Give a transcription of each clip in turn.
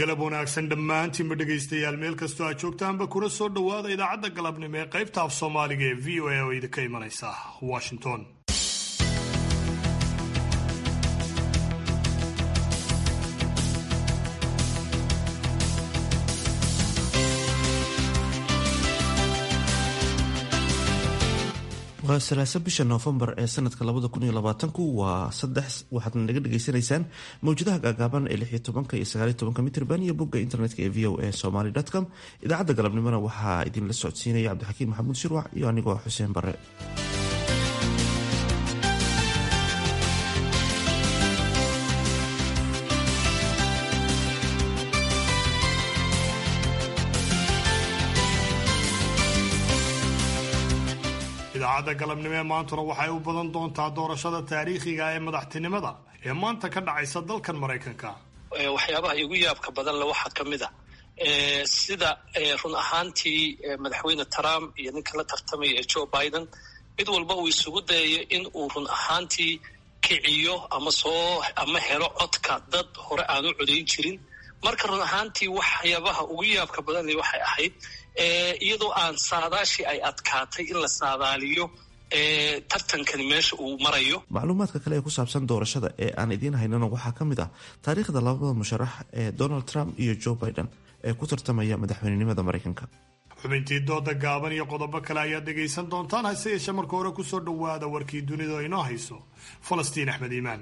galab wanaagsan dhammaantiinba dhegaystayaal meel kastoo aad joogtaanba kuna soo dhowaada idaacadda galabnimo ee qaybta af soomaaliga ee v o a oo idinka imanaysa washington waa salaaso bisha noofembar ee sanadka labada kun iyo labaatanku waa saddex waxaadna naga dhagaysanaysaan mawjadaha gaagaaban ee lixiyo tobanka iyo sagaaliyo tobanka mitrban iyo bogga internetka ee v o a somaly com idaacadda galabnimona waxaa idinla socodsiinaya cabdixakiin maxamuud shirwac iyo anigoo xuseen bare idaacadda galabnimo ee maantuna waxay u badan doontaa doorashada taariikhiga ee madaxtinimada ee maanta ka dhacaysa dalkan maraykanka waxyaabaha igu yaabka badan le waxaa ka mid a sida run ahaantii madaxweyne trump iyo ninka la tartamaya ee joe biden mid walba uu isugu dayayo in uu run ahaantii kiciyo ama soo ama helo codka dad hore aan u codayn jirin marka run ahaantii waxyaabaha ugu yaabka badan le waxay ahayd iyadoo aan saadaashii ay adkaatay in la saadaaliyo tartankani meesha uu marayo macluumaadka kale ee ku saabsan doorashada ee aan idiin haynana waxaa ka mid ah taariikhda labada musharax ee donald trump iyo joe biden ee ku tartamaya madaxweynenimada maraykanka xubintii dooda gaaban iyo qodobo kale ayaad dhegaysan doontaan hase yeeshee marka hore kusoo dhowaada warkii dunida oo inoo hayso falastiin axmed iimaan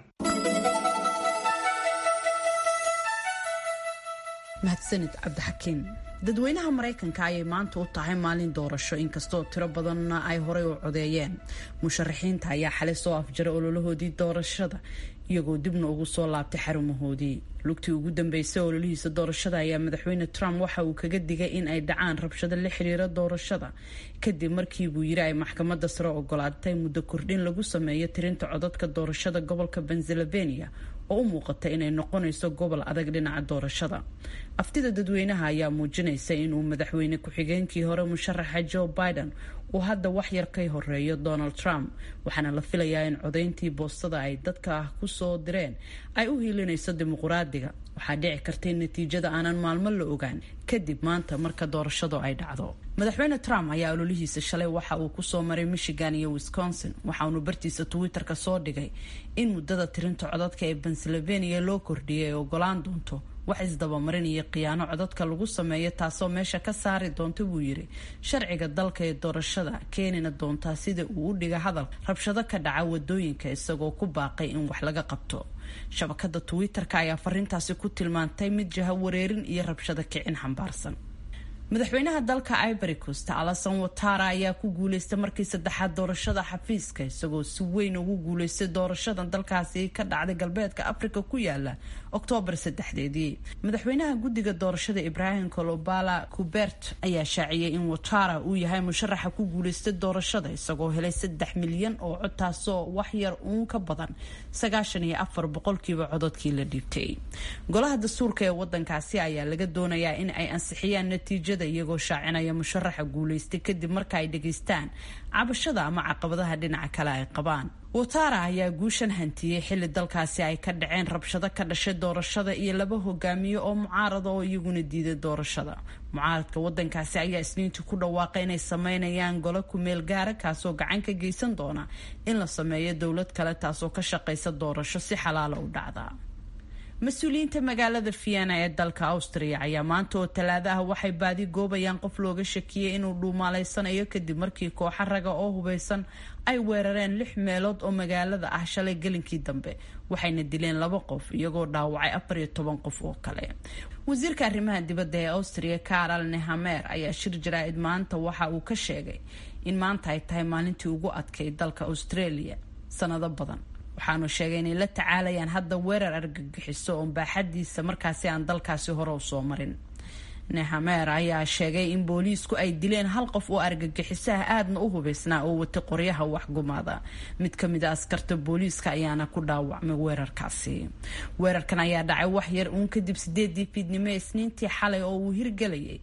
mahadsanid cabdixakiin dadweynaha maraykanka ayay maanta u tahay maalin doorasho inkastoo tiro badanna ay horey u codeeyeen musharaxiinta ayaa xalay soo afjaray ololahoodii doorashada iyagoo dibna ugu soo laabtay xarumahoodii lugtii ugu dambeysay ololihiisa doorashada ayaa madaxweyne trump waxa uu kaga digay in ay dhacaan rabshado la xiriira doorashada kadib markii buu yiri ay maxkamadda sare ogolaatay muddo kordhin lagu sameeyo tirinta codadka doorashada gobolka pennsylvania oo u muuqata inay noqonayso gobol adag dhinaca doorashada aftida dadweynaha ayaa muujinaysa inuu madaxweyne ku-xigeenkii hore musharaxa joe biden uu hadda wax yar ka horeeyo donald trump waxaana la filayaa in codayntii boostada ay dadka kusoo direen ay u hiilinayso dimuquraadiga waxaa dhici karta in natiijada aanan maalmo la ogaan kadib maanta marka doorashadu ay dhacdo madaxweyne trump ayaa ololihiisa shalay waxa uu kusoo maray michigan iyo wisconsin waxaunu bartiisa twitter-ka soo dhigay in muddada tirinta codadka ee pennsylvania loo kordhiyay ay ogolaan doonto wax isdabamarin iyo khiyaano codadka lagu sameeyo taasoo meesha ka saari doonta buu yiri sharciga dalka ee doorashada keenina doontaa sida uu u dhiga hadal rabshado ka dhaca wadooyinka isagoo ku baaqay in wax laga qabto shabakada twitter-ka ayaa fariintaasi ku tilmaantay mid jaha wareerin iyo rabshado kicin xambaarsan madaxweynaha dalka ivory coast alasan watara ayaa ku guuleystay markii saddexaad doorashada xafiiska isagoo si weyn ugu guuleystay doorashada dalkaasi ka dhacday galbeedka africa ku yaala oktoobar saddexdeedii madaxweynaha guddiga doorashada ibrahim colobala cubert ayaa shaaciyay in watara uu yahay musharaxa ku guuleystay doorashada isagoo helay saddex milyan oo cod taasoo wax yar uun ka badan sagaashan iyo afar boqolkiiba cododkii la dhiibtay golaha dastuurka ee wadankaasi ayaa laga doonayaa in ay ansixiyaan natiijada iyagoo shaacinaya musharaxa guulaystay kadib marka ay dhegaystaan cabashada ama caqabadaha dhinaca kale ay qabaan watara ayaa guushan hantiyey xilli dalkaasi ay ka dhaceen rabshado ka dhashay doorashada iyo laba hogaamiye oo mucaarada oo iyaguna diiday doorashada mucaaradka wadankaasi ayaa isniintii ku dhawaaqay inay sameynayaan golo kumeel gaara kaasoo gacan ka geysan doona in la sameeyo dowlad kale taasoo ka shaqaysa doorasho si xalaala u dhacda mas-uuliyiinta magaalada vienna ee dalka austria ayaa maanta oo talaado ah waxay baadi goobayaan qof looga shakiyey inuu dhuumaaleysanayo kadib markii kooxa raga oo hubeysan ay weerareen lix meelood oo magaalada ah shalay gelinkii dambe waxayna dileen laba qof iyagoo dhaawacay afar iyo toban qof oo kale wasiirka arrimaha dibadda ee austria karol nehamer ayaa shir jaraa-id maanta waxa uu ka sheegay in maanta ay tahay maalintii ugu adkay dalka australia sanado badan waxaanu sheegay inay la tacaalayaan hadda weerar argagixiso oo baaxadiisa markaasi aan dalkaasi hore u soo marin nehamer ayaa sheegay in booliisku ay dileen hal qof oo argagixisaha aadna u hubeysnaa oo watay qoryaha waxgumaada mid ka mid a askarta booliiska ayaana ku dhaawacmay weerarkaasi weerarkan ayaa dhacay wax yar uun kadib sideedii fiidnimo isniintii xalay oo uu hirgelayay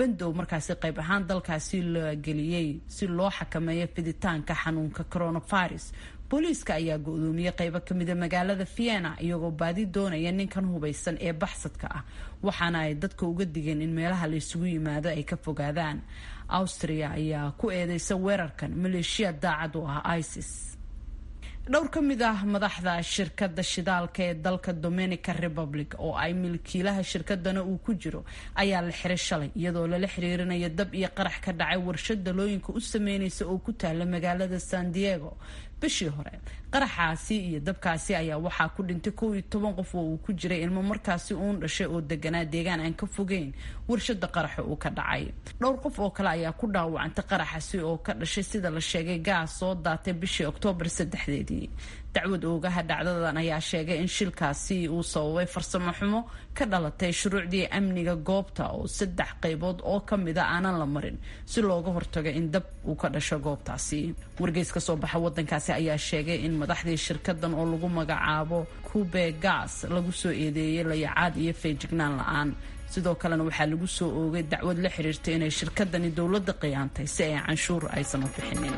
bandow markaasi qayb ahaan dalkaasi la geliyey si loo xakameeyo fiditaanka xanuunka coronavirus booliiska ayaa go-doomiyey qaybo kamida magaalada vienna iyagoo baadi doonaya ninkan hubaysan ee baxsadka ah waxaana ay dadka uga digeen in meelaha la isugu yimaado ay ka fogaadaan austria ayaa ku eedeysa weerarkan maleeshiya daacad u ah isis dhowr ka mid ah madaxda shirkadda shidaalka ee dalka dominica republic oo ay milkiilaha shirkadana uu ku jiro ayaa la xiray shalay iyadoo lala xiriirinayo dab iyo qarax ka dhacay warshad dalooyinka u sameyneysa oo ku taala magaalada san diego bishii hore qaraxaasi iyo dabkaasi ayaa waxaa ku dhintay kow iyo toban qof oo uu ku jiray ilmo markaasi uun dhashay oo deganaa deegaan aan ka fogeyn warshada qaraxa uu ka dhacay dhowr qof oo kale ayaa ku dhaawacantay qaraxaasi oo ka dhashay sida la sheegay gaas soo daatay bishii oktoobar saddexdeedii dacwad oogaha dhacdadan ayaa sheegay in shilkaasi uu sababay farsamo xumo ka dhalatay shuruucdii amniga goobta oo saddex qaybood oo kamida aanan la marin si looga hortago in dab uu ka dhasho goobtaasi wargeys ka soo baxa wadankaasi ayaa sheegay in madaxdii shirkadan oo lagu magacaabo kube gas lagu soo eedeeyay layacaad iyo feejignaan la-aan sidoo kalena waxaa lagu soo oogay dacwad la xiriirtay inay shirkadani dowladda qiyaantay si ay canshuur aysan u bixinin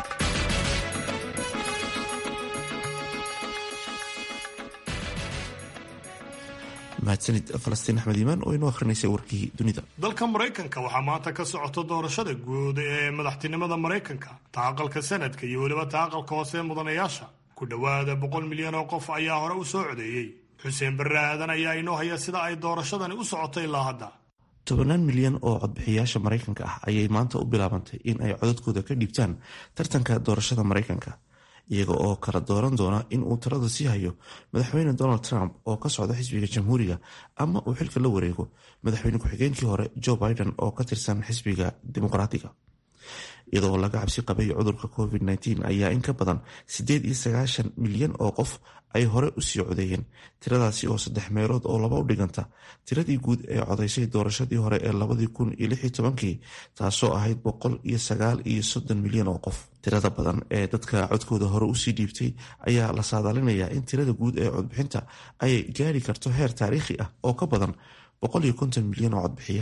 mahadsanid falastiin axmed iimaan oo inoo akrinaysay warkii dunida dalka maraykanka waxaa maanta ka socota doorashada guud ee madaxtinimada maraykanka ta aqalka sanadka iyo weliba ta aqalka hoose ee mudanayaasha ku dhowaada boqol milyan oo qof ayaa hore u soo codeeyey xuseen barre aadan ayaa inoo haya sida ay doorashadani u socotay ilaa hadda tobannaan milyan oo codbixiyaasha maraykanka ah ayay maanta u bilaabantay in ay codadkooda ka dhiibtaan tartanka doorashada maraykanka iyaga oo kala dooran doona in uu talada sii hayo madaxweyne donald trump oo ka socda xisbiga jamhuuriga ama uu xilka la wareego madaxweyne ku-xigeenkii hore joe biden oo ka tirsan xisbiga dimuqraatiga iyadoo laga cabsi qabay cudurka covid -19 ayaa in ka badan siddeed iyo sagaashan milyan oo qof ay hore usii codeeyeen tiradaasi oo saddex meelood oo laba u dhiganta tiradii guud ee codaysay doorashadii hore ee labadii kun iyo lix iyo tobankii taasoo ahayd boqol iyo sagaal iyo soddon milyan oo qof tirada badan ee dadka codkooda hore usii dhiibtay ayaa la saadaalinayaa in tirada guud ee codbixinta ay gaari karto heer taariikhi ah oo ka badan boqol iyo konton milyan oo codbixiye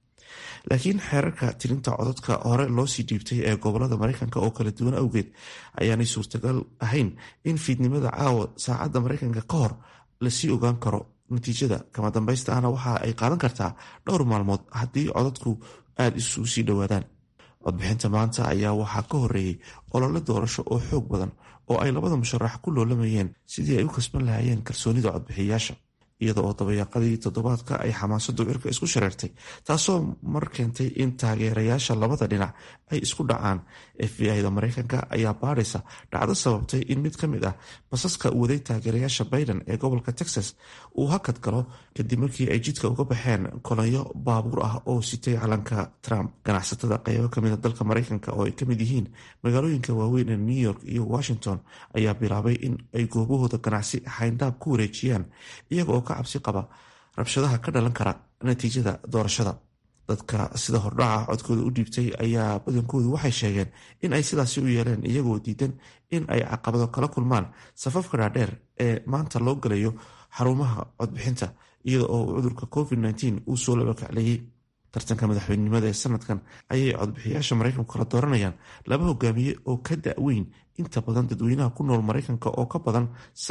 laakiin xeerarka tirinta codadka hore loosii dhiibtay ee gobolada mareykanka oo kala duwan awgeed ayaanay suurtagal ahayn in fiidnimada caawa saacadda mareykanka ka hor lasii ogaan karo natiijada kama dambaysta ahna waxa ay qaadan kartaa dhowr maalmood haddii codadku aada isugu sii dhowaadaan codbixinta maanta ayaa waxaa ka horeeyey olole doorasho oo xoog badan oo ay labada musharax ku loolamayeen sidii ay u kasban lahaayeen kalsoonida codbixiyayaasha iyada oo dabayaaqadii toddobaadka ay xamaasadu cirka isku shareertay taasoo mar keentay in taageerayaasha labada dhinac ay isku dhacaan f b i-da mareykanka ayaa baadhaysa dhacdo sababtay in mid ka mid ah basaska waday taageerayaasha biden ee gobolka texas uu hakad galo kadib markii ay jidka uga baxeen kolonyo baabuur ah oo sitay calanka trump ganacsatada qeybo kamida dalka mareykanka oo ay kamid yihiin magaalooyinka waaweyn ee new york iyo washington ayaa bilaabay in ay goobahooda ganacsi xayndaab ku wareejiyaan iyaga oo ka cabsi qaba rabshadaha ka dhalan kara natiijada doorashada dadka sida hordhaca codkooda u dhiibtay ayaa badankoodu waxay sheegeen in ay sidaasi u yeeleen iyagoo diidan in ay caqabado kala kulmaan safafka dhaadheer ee maanta loo galayo xarumaha codbixinta iyada oo cudurka covid -19 uu soo labakacleeyey tartanka madaxweynenimada ee sanadkan ayay codbixiyaasha maraykanku kala dooranayaan laba hogaamiye oo ka da-weyn inta badan dadweynaha ku nool maraykanka oo ka badan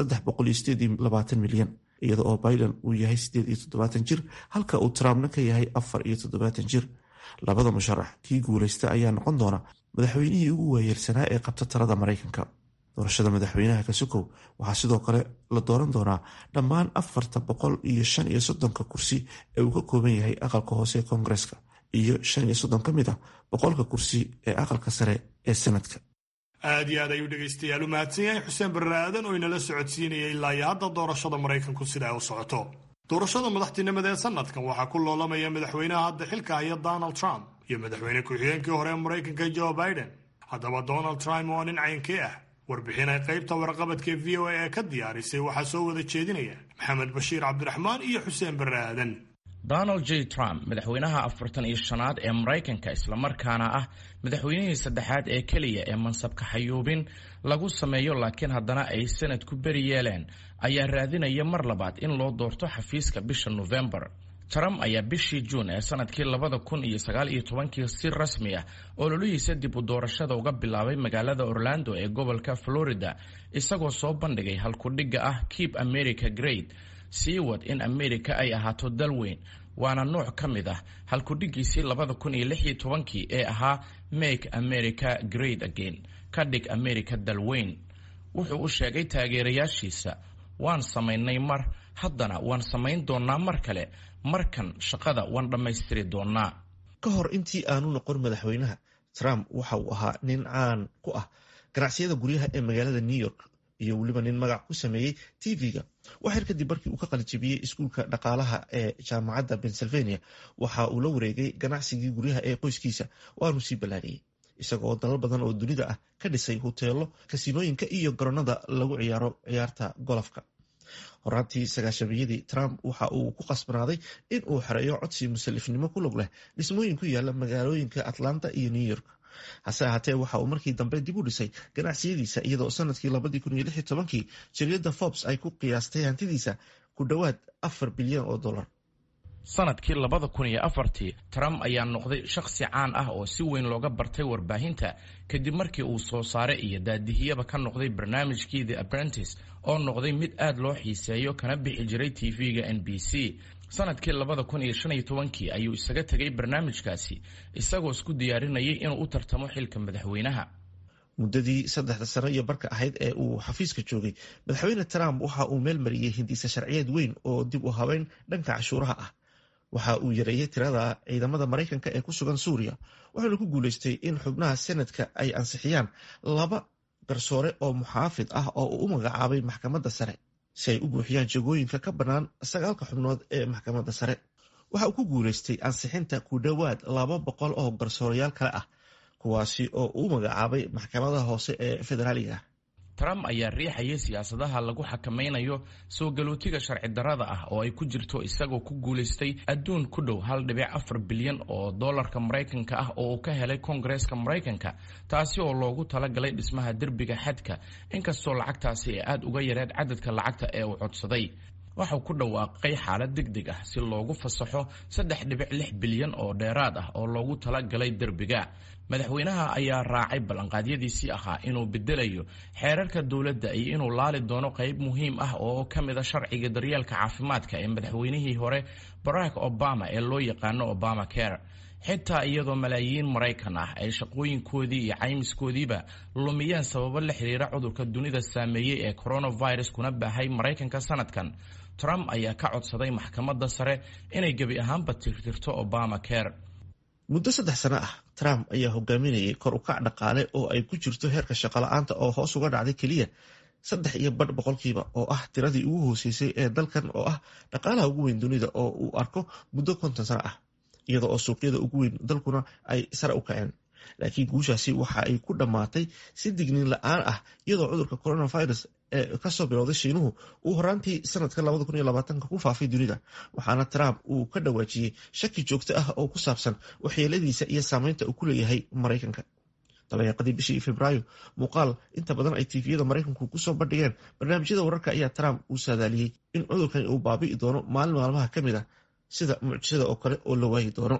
milyan iyada oo biden uu yahay jir halka uu trumpna ka yahay jir labada musharax kii guuleysta ayaa noqon doona madaxweynihii ugu waayeelsanaa ee qabta talada maraykanka doorashada madaxweynaha kasukow waxaa sidoo kale la dooran doonaa dhammaan afarta boqol iyo shan iyo soddonka kursi ee uu ka kooban yahay aqalka hoose ee koongareska iyo shan iyo soddon ka mid ah boqolka kursi ee aqalka sare ee sanadka aad iyo aad ayuu dhegaystayaal u mahadsan yahay xuseen barre aadan oo inala socodsiinaya ilaa iyo hadda doorashada maraykanku sida ay u socoto doorashada madaxtinimada ee sanadkan waxaa ku loolamaya madaxweynaha hadda xilka haya donald trump iyo madaxweyne ku-xigeenkii hore ee maraykanka joe biden haddaba donald trump waa nin caynkee ah warbixin ay qaybta warqabadka v o a ee ka diyaarisay waxaa soo wada jeedinaya maxamed bashiir cabdiraxmaan iyo xuseen barre aadan donald j trump madaxweynaha afartan iyo shanaad ee maraykanka islamarkaana ah madaxweynihii saddexaad ee keliya ee mansabka xayuubin lagu sameeyo laakiin haddana ay sanadku beri yeeleen ayaa raadinaya mar labaad in loo doorto xafiiska bisha nofembar trump ayaa bishii juun ee sanadkii labada kun iyo sagaal iyo tobankii si rasmi ah ololihiisa dib u doorashada uga bilaabay magaalada orlando ee gobolka florida isagoo soo bandhigay halkudhigga ah keep america great sii wad in america ay ahaato dal weyn waana nooc ka mid ah halkudhigiisii labada kun iyo lix iyo tobankii ee ahaa make america great again ka dhig america dal weyn wuxuu u sheegay taageerayaashiisa waan samaynay mar haddana waan samayn doonnaa mar kale markan shaqada waan dhammaystiri doonnaa ka hor intii aanu noqon madaxweynaha trump waxa uu ahaa nin caan ku ah ganacsiyada guryaha ee magaalada new york iyo weliba nin magac ku sameeyey tv-ga waxyar kadib markii uu ka qalijabiyey iskuulka dhaqaalaha ee jaamacadda pennsylvania waxa uu la wareegay ganacsigii guryaha ee qoyskiisa waanu sii ballaariyey isagoo dalal badan oo dunida ah ka dhisay hoteelo kasinooyinka iyo garoonada lagu ciyaaro ciyaarta golofka horaantii sagaashamiyadii trump waxa uu ku qasbanaaday in uu xereeyo codsi musalifnimo ku log leh dhismooyin ku yaala magaalooyinka atlanta iyo new york hase ahaatee waxa uu markii dambe dib u dhisay ganacsiyadiisa iyadoo sanadkii labadii kun iyo lix iyo tobankii jariyadda forbes ay ku qiyaastay hantidiisa ku dhowaad afar bilyan oo dollar sanadkii labada kun iyo afartii trump ayaa noqday shakhsi caan ah oo si weyn looga bartay warbaahinta kadib markii uu soo saare iyo daadihiyaba ka noqday barnaamijkii the apprentice oo noqday mid aad loo xiiseeyo kana bixi jiray tv-ga n b c sanadkii labada kun iyo shan iyo tobankii ayuu isaga tegay barnaamijkaasi isagoo isku diyaarinayay inuu u tartamo xilka madaxweynaha muddadii saddexda sano iyo barka ahayd ee uu xafiiska joogay madaxweyne trump waxa uu meel mariyey hindiisa sharciyeed weyn oo dib u habeyn dhanka cashuuraha ah waxa uu yareeyey tirada ciidamada maraykanka ee ku sugan suuriya wuxuuna ku guuleystay in xubnaha senadka ay ansixiyaan laba garsoore oo muxaafid ah oo uu u magacaabay maxkamadda sare si ay u buuxiyaan jagooyinka ka bannaan sagaalka xubnood ee maxkamadda sare waxa uu ku guuleystay ansixinta ku dhowaad laba boqol oo garsoorayaal kale ah kuwaasi oo uu magacaabay maxkamadaha hoose ee federaaliga ah trump ayaa riixayay siyaasadaha lagu xakamaynayo soo galootiga sharci darrada ah oo ay ku jirto isagoo ku guulaystay adduun ku dhow hal dhibic afar bilyan oo dollarka maraykanka ah oo uu ka helay koongareeska maraykanka taasi oo loogu talagalay dhismaha derbiga xadka inkastoo lacagtaasi ay aad uga yareed cadadka lacagta ee uu codsaday waxau ku dhawaaqay xaalad deg deg ah si loogu fasaxo saddex dhibic lix bilyan oo dheeraad ah oo loogu talagalay derbiga madaxweynaha ayaa raacay ballanqaadyadiisii ahaa inuu bedelayo xeerarka dowladda iyo inuu laali doono qayb muhiim ah oo ka mid a sharciga daryeelka caafimaadka ee madaxweynihii hore barack obama ee loo yaqaano obama care xitaa iyadoo malaayiin maraykan ah ay shaqooyinkoodii iyo caymiskoodiiba lumiyeen sababo la xiriira cudurka dunida saameeyey ee coronavirus kuna baahay maraykanka sanadkan trump ayaa ka codsaday maxkamadda sare inay gebi ahaanba tirtirto obama care muddo saddex sano ah trump ayaa hogaaminayay kor u kac dhaqaale oo ay ku jirto heerka shaqola'aanta oo hoos uga dhacday keliya saddex iyo badh boqolkiiba oo ah tiradii ugu hooseysay ee dalkan oo ah dhaqaalaha ugu weyn dunida oo uu arko muddo konton sano ah iyada oo suuqyada ugu weyn dalkuna ay sare u kaceen laakiin guushaasi waxa ay ku dhammaatay si digniin la-aan ah iyadoo cudurka coronavirus ee kasoo bilowday shiinuhu uu horaantii sanadka ku faafay dunida waxaana trump uu ka dhawaajiyey shaki joogto ah oo ku saabsan waxyeeladiisa iyo saameynta uu ku leeyahay maraykanka dabeeqadii bishii februaayo muuqaal inta badan ay tifiyada maraykanku kusoo bandhigeen barnaamijyada wararka ayaa trump uu saadaaliyey in cudurkan uu baabi'i doono maalin maalmaha ka mid a sida mucjisada oo kale oo la waayi doono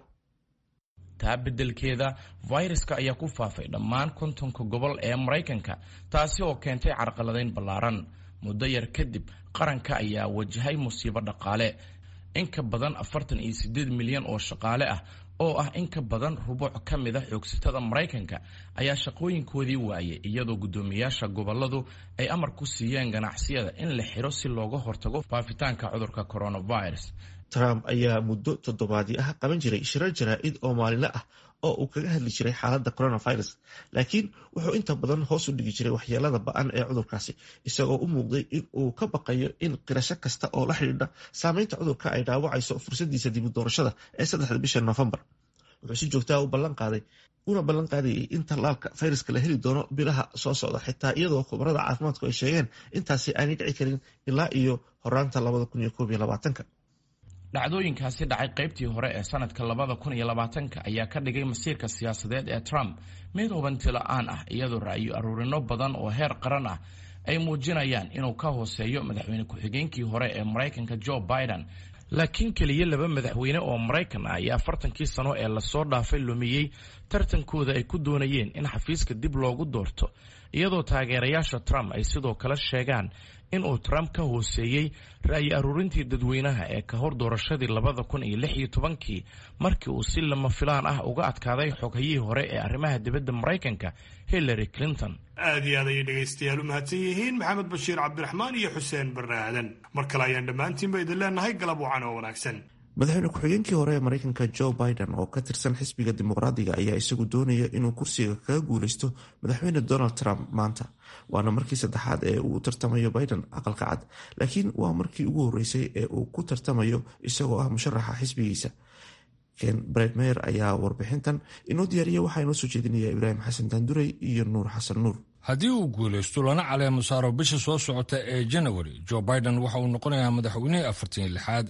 taa beddelkeeda fayraska ayaa ku faafay dhammaan kontonka gobol ee maraykanka taasi oo keentay carqaladayn ballaaran muddo yar kadib qaranka ayaa wajahay musiibo dhaqaale in ka badan afartan iyo siddeed milyan oo shaqaale ah oo ah in ka badan rubuuc ka mid a xoogsatada maraykanka ayaa shaqooyinkoodii waayay iyadoo guddoomiyaasha gobolladu ay amar ku siiyeen ganacsiyada in la xiro si looga hortago faafitaanka cudurka coronavirus trump ayaa muddo toddobaadii ah qaban jiray shirar jaraa-id oo maalinle ah oo uu kaga hadli jiray xaaladda coronavirus laakiin wuxuu inta badan hoos u dhigi jiray waxyeelada ba-an ee cudurkaasi isagoo u muuqday in uu ka baqayo in qirasho kasta oo la xidhiidha saameynta cudurka ay dhaawacayso fursadiisa dibu doorashada ee saddexda bisha noofembar wuxuu si joogtaa u ballan qaaday una ballan qaadayay in tallaalka fayraska la heli doono bilaha soo socda xitaa iyadoo khubarada caafimaadku ay sheegeen intaasi aanay dhici karin ilaa iyo horaanta labada kun iyo koob iyo labaatanka dhacdooyinkaasi dhacay qaybtii hore ee sanadka labada kun iyo labaatanka ayaa ka dhigay masiirka siyaasadeed ee trump mid hubanti la-aan ah iyadoo ra'yo aruurino badan oo heer qaran ah ay muujinayaan inuu ka hooseeyo madaxweyne ku-xigeenkii hore ee maraykanka joe biden laakiin keliya laba madaxweyne oo maraykan ah ayaa afartankii sano ee lasoo dhaafay lumiyey tartankooda ay ku doonayeen in xafiiska dib loogu doorto iyadoo taageerayaasha trump ay sidoo kale sheegaan in uu trump ka hooseeyey ra'yi aruurintii dadweynaha ee ka hor doorashadii labada kun iyo lix iyo tobankii markii uu si lama filaan ah uga adkaaday xoghayihii hore ee arrimaha dibadda maraykanka hillary clinton aad iyo aad ayay dhegaystayaal u mahadsan yihiin maxamed bashiir cabdiraxmaan iyo xuseen barre aadan mar kale ayaan dhammaantiinba idin leenahay galab wacan oo wanaagsan madaxweyne ku-xigeenkii hore ee maraykanka joe biden oo ka tirsan xisbiga dimuqraadiga ayaa isagu doonaya inuu kursiga kaga guuleysto madaxweyne donald trump maanta waana markii saddexaad ee uu tartamayo biden aqalka cad laakiin waa markii ugu horeysay ee uu ku tartamayo isagoo ah musharaxa xisbigiisa ken bredmeyer ayaa warbixintan inoo diyaariya waxaa inoo soo jeedinaya ibraahim xasan daandurey iyo nuur xasan nuur haddii uu guulaysto lana caleemo saaro bisha soo socota ee janawari joe biden waxa uu noqonayaa madaxweynihii afartan iyo lixaad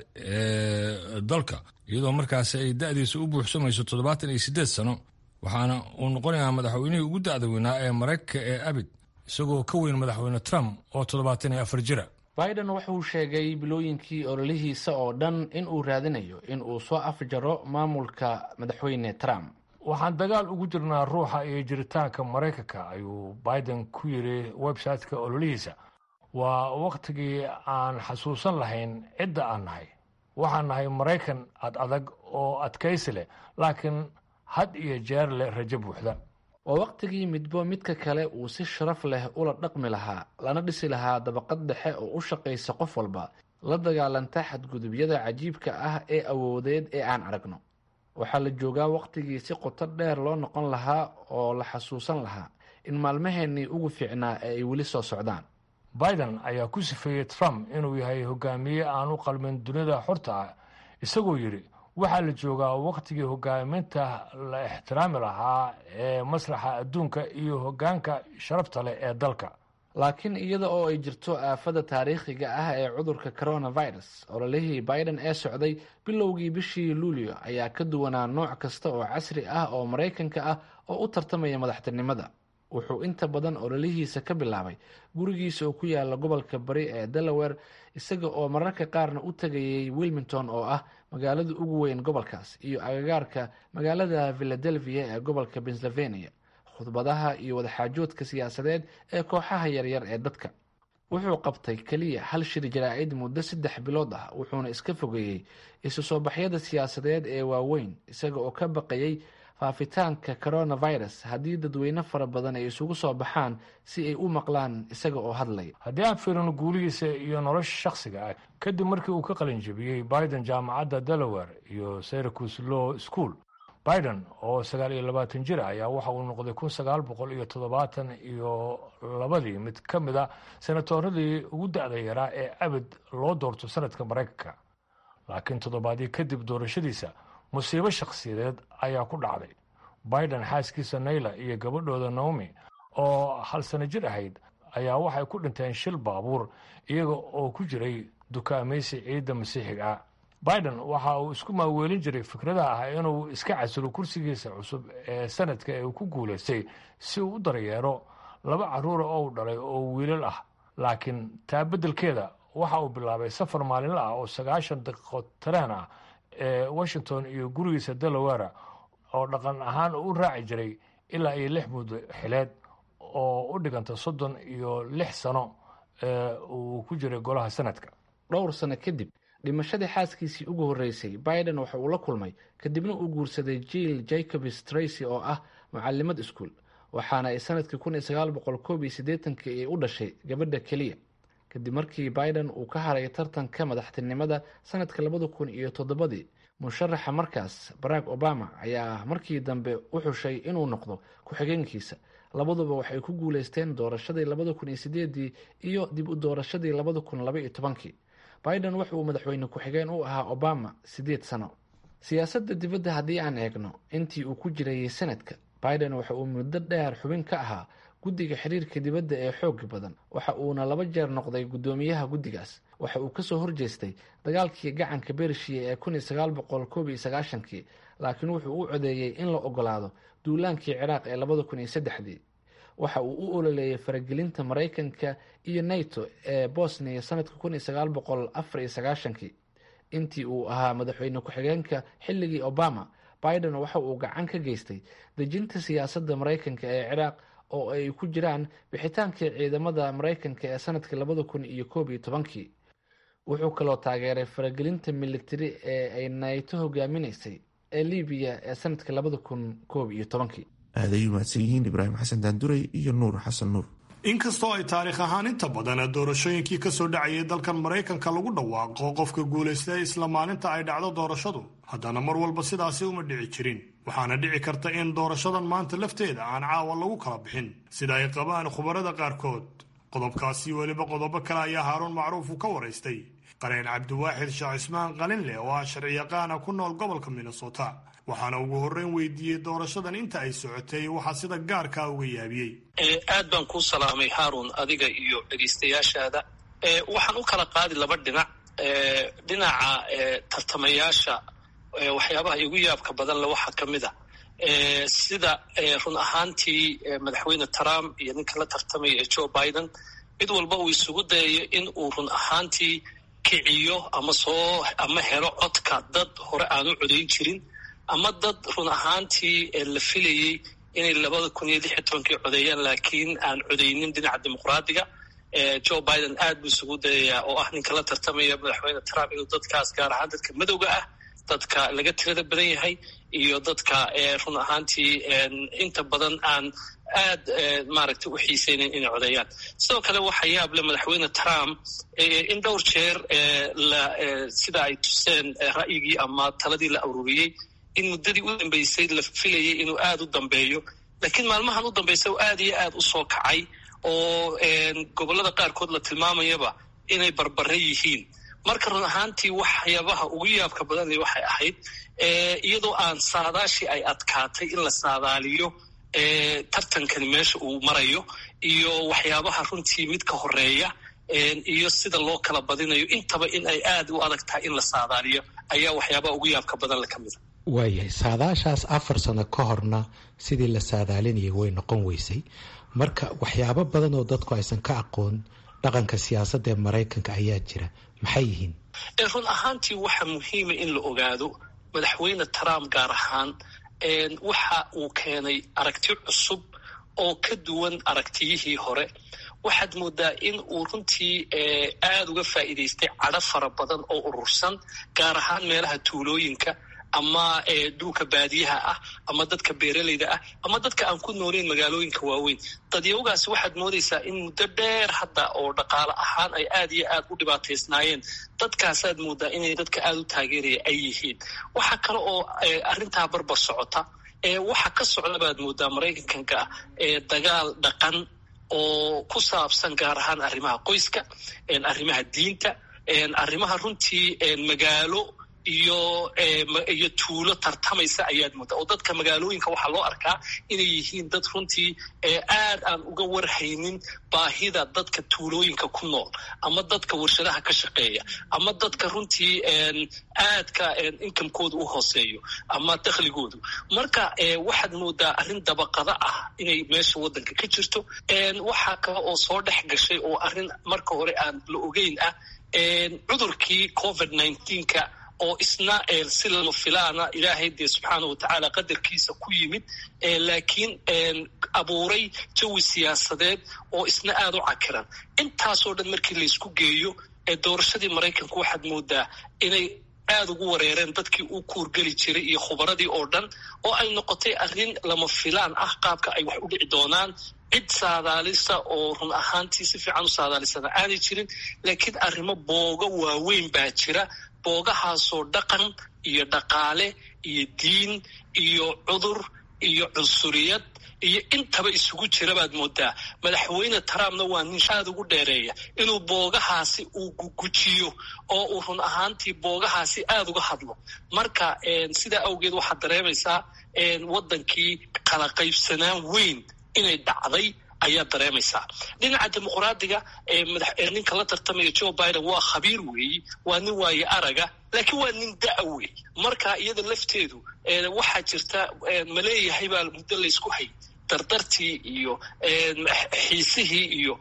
ee dalka iyadoo markaasi ay da-diisa u buuxsamayso toddobaatan iyo siddeed sano waxaana uu noqonayaa madaxweynihii ugu da-da weynaa ee maraykanka ee abid isagoo ka weyn madaxweyne trump oo toddobaatan iyo afar jira biden wuxuu sheegay bilooyinkii ololihiisa oo dhan in uu raadinayo in uu soo afjaro maamulka madaxweyne trump waxaan dagaal ugu jirnaa ruuxa iyo jiritaanka maraykanka ayuu biden ku yidhi website-ka ololihiisa waa wakhtigii aan xasuusan lahayn cidda aan nahay waxaan nahay maraykan ad adag oo adkaysi leh laakiin had iyo jeer leh rajo buuxda waa wakhtigii midbo midka kale uu si sharaf leh ula dhaqmi lahaa lana dhisi lahaa dabaqad dhexe oo u shaqaysa qof walba la dagaalanta xadgudubyada cajiibka ah ee awoodeed ee aan aragno waxaa la joogaa wakhtigii si qoto dheer loo noqon lahaa oo la xasuusan lahaa in maalmaheennii ugu fiicnaa ee ay weli soo socdaan biden ayaa ku sifeeyey trump inuu yahay hogaamiye aan u qalmin dunida xorta ah isagoo yidhi waxaa la joogaa wakhtigii hogaaminta la ixtiraami lahaa ee masraxa adduunka iyo hoggaanka sharafta leh ee dalka laakiin iyada oo ay jirto aafada taariikhiga ah ee cudurka coronavirus ololihii biden ee socday bilowgii bishii luulyo ayaa ka duwanaa nooc kasta oo casri ah oo maraykanka ah oo u tartamaya madaxtinimada wuxuu inta badan ololihiisa ka bilaabay gurigiisa oo ku yaala gobolka bari ee delaware isaga oo mararka qaarna u tegayay wilmington oo ah magaalada ugu weyn gobolkaas iyo agagaarka magaalada philadelphia ee gobolka pennsylvania khudbadaha iyo wadaxaajoodka siyaasadeed ee kooxaha yaryar ee dadka wuxuu qabtay keliya hal shir jaraa'id muddo saddex bilood ah wuxuuna iska fogeeyey isu soo baxyada siyaasadeed ee waaweyn isaga oo ka baqayay faafitaanka coronavirus haddii dadweyne fara badan ay isugu soo baxaan si ay u maqlaan isaga oo hadlaya haddii aan fiirino guulihiisa iyo nolosha shakhsiga ah kadib markii uu ka qalin jebiyey biden jaamacadda delaware iyo syracuse law school biden oo sagaal iyo labaatan jir ayaa waxa uu noqday kun sagaal boqol iyo toddobaatan iyo labadii mid ka mid a senatoradii ugu da-da yaraa ee abid loo doorto sanadka maraykanka laakiin toddobaadii kadib doorashadiisa musiibo shakhsiyadeed ayaa ku dhacday biden xaaskiisa nayla iyo gabadhooda naomi oo hal sano jir ahayd ayaa waxay ku dhinteen shil baabuur iyaga oo ku jiray dukaamaysi ciidda masiixiga ah biden waxa uu isku maaweelin jiray fikradaha ah inuu iska casilo kursigiisa cusub ee sanadka ee uu ku guulaystay si uu u daryeero laba carruura oo u dhalay oo wiilal ah laakiin taa beddelkeeda waxa uu bilaabay safar maalinle ah oo sagaashan daqiiqo tareen ah ee washington iyo gurigiisa delaware oo dhaqan ahaan u raaci jiray ilaa iyo lix muddo xileed oo u dhiganta soddon iyo lix sano ee uu ku jiray golaha sanadka dhowr sano kadib dhimashadii xaaskiisii ugu horreysay biden waxa uu la kulmay kadibna uu guursaday jill jacobs tracy oo ah mucalimad iskuol waxaana ay sanadkii kun iyo sagaal boqol koob iyo siddeetankii ay u dhashay gabadha keliya kadib markii biden uu ka haray tartanka madaxtinimada sanadka labada kun iyo toddobadii musharaxa markaas barack obama ayaa markii dambe u xushay inuu noqdo ku-xigeenkiisa labaduba waxay ku guuleysteen doorashadii labada kun iyo sideedii iyo dib u doorashadii labada kun laba iyo tobankii biden wuxuu madaxweyne ku-xigeen u ahaa obama siddeed sano siyaasadda dibadda haddii aan eegno intii uu ku jirayay sanadka biden waxa uu muddo dheer xubin ka ahaa guddiga xiriirka dibadda ee xoog badan waxa uuna laba jeer noqday guddoomiyaha guddigaas waxa uu kasoo horjeestay dagaalkii gacanka bershiya ee kun iyo sagaal boqol koob iyo sagaashankii laakiin wuxuu u codeeyey in la ogolaado duulaankii ciraaq ee labada kun iyo saddexdii waxa uu u ololeeyay faragelinta maraykanka iyo nato ee bosniya sanadka kun iyo sagaal boqol afar iyo sagaashankii intii uu ahaa madaxweyne ku-xigeenka xilligii obama biden waxa uu gacan ka geystay dejinta siyaasadda maraykanka ee ciraaq oo ay ku jiraan bixitaankii ciidamada maraykanka ee sanadkii labada kun iyo koob iyo tobankii wuxuu kaloo taageeray faragelinta militari ee ay nayto hogaaminaysay ee libiya ee sanadkii labada kun koob iyo tobankii aad ay u mahadsan yihiin ibraahim xasan daanduray iyo nuur xasan nuur inkastoo ay taariikh ahaan inta badan doorashooyinkii kasoo dhacayay dalkan maraykanka lagu dhawaaqo qofka guulaysta isla maalinta ay dhacdo doorashadu haddana mar walba sidaasi uma dhici jirin waxaana dhici karta in doorashadan maanta lafteeda aan caawa lagu kala bixin sida ay qabaan khubarada qaarkood qodobkaasi weliba qodobo kale ayaa haaruun macruuf uu ka waraystay qareen cabdiwaaxid sheekh cismaan qalinleh oo ah sharciyaqaana ku nool gobolka minnesota waxaana ugu horreyn weydiiyey doorashadan inta ay socotay waxaa sida gaarkaa uga yaabiyey aad baan kuu salaamay haarun adiga iyo dhegaystayaashaada waxaan u kala qaadi laba dhinac dhinaca tartamayaasha waxyaabaha igu yaabka badan le waxaa ka mid a sida run ahaantii madaxweyne trump iyo ninka la tartamaya ee joe biden mid walba uu isugu dayayo in uu run ahaantii kiciyo ama soo ama helo codka dad hore aan u codayn jirin ama dad run ahaantii la filayey inay labada kun iyo lix iyo tobankii codeeyaan laakiin aan codeynin dhinaca dimuqraadiga joe biden aad buu isugu dayayaa oo ah ninka la tartamaya madaxweyne trump inuu dadkaas gaar ahaan dadka madowga ah dadka laga tirada badan yahay iyo dadka run ahaantii inta badan aan aad maaragtay u xiiseynayn inay codeeyaan sidoo kale waxa yaab le madaxweyne trump in dhowr jeer sida ay tuseen ra'yigii ama taladii la ururiyey in muddadii u dambeysay la filayay inuu aada u dambeeyo laakiin maalmahan u dambaysa aad iyo aad u soo kacay oo gobollada qaarkood la tilmaamayaba inay barbare yihiin marka run ahaantii waxyaabaha ugu yaabka badanle waxay ahayd iyadoo aan saadaashii ay adkaatay in la saadaaliyo tartankani meesha uu marayo iyo waxyaabaha runtii mid ka horeeya iyo sida loo kala badinayo intaba in ay aad u adag tahay in la saadaaliyo ayaa waxyaabaha ugu yaabka badan le ka mida waayahay saadaashaas afar sano ka horna sidii la saadaalinayay way noqon weysay marka waxyaabo badan oo dadku aysan ka aqoon dhaqanka siyaasadda ee maraykanka ayaa jira maxay yihiin run ahaantii waxa muhiima in la ogaado madaxweyne trump gaar ahaan waxa uu keenay aragti cusub oo ka duwan aragtiyihii hore waxaad moodaa in uu runtii aada uga faa'iidaystay cadho fara badan oo urursan gaar ahaan meelaha tuulooyinka ama dhulka baadiyaha ah ama dadka beeralayda ah ama dadka aan ku nooleyn magaalooyinka waaweyn dadyawgaasi waxaad moodaysaa in muddo dheer hadda oo dhaqaale ahaan ay aad iyo aad u dhibaataysnaayeen dadkaasaad moodaa inay dadka aada u taageeraya ay yihiin waxaa kale oo arrintaa barbar socota waxa ka socda baad moodaa maraykanka dagaal dhaqan oo ku saabsan gaar ahaan arrimaha qoyska arrimaha diinta arrimaha runtii magaalo iyo iyo tuulo tartamaysa ayaad moodaa oo dadka magaalooyinka waxaa loo arkaa inay yihiin dad runtii aad aan uga warhaynin baahida dadka tuulooyinka ku nool ama dadka warshadaha ka shaqeeya ama dadka runtii aadka inkamkooda u hooseeyo ama dakhligoodu marka waxaad moodaa arrin dabaqada ah inay meesha waddanka ka jirto waxaa kale oo soo dhex gashay oo arrin marka hore aan la ogeyn ah cudurkii covid nneteen-ka oo isna si lama filaana ilaahay dee subxaana wa tacaala qadarkiisa ku yimid laakiin abuuray jawi siyaasadeed oo isna aada u cakiran intaasoo dhan markii laysku geeyo doorashadii maraykanku waxaad moodaa inay aada ugu wareereen dadkii u kuurgeli jiray iyo khubaradii oo dhan oo ay noqotay arrin lama filaan ah qaabka ay wax u dhici doonaan cid saadaalisa oo run ahaantii si fiican u saadaalisana aanay jirin laakiin arrimo booga waaweyn baa jira boogahaasoo dhaqan iyo dhaqaale iyo diin iyo cudur iyo cunsuriyad iyo intaba isugu jira baad moodaa madaxweyne trumpna waa nin aada ugu dheereeya inuu boogahaasi uu gugujiyo oo uu run ahaantii boogahaasi aada uga hadlo marka sidaa awgeed waxaad dareemaysaa waddankii kala qaybsanaan weyn inay dhacday ayaad dareemaysaa dhinaca dimuqraadiga ninka la tartamaya joe biden waa khabiir weeyi waa nin waaye araga laakiin waa nin da- weey marka iyada lafteedu waxaa jirta maleeyahay baa muddo laysku hay dardartii iyo xiisihii iyo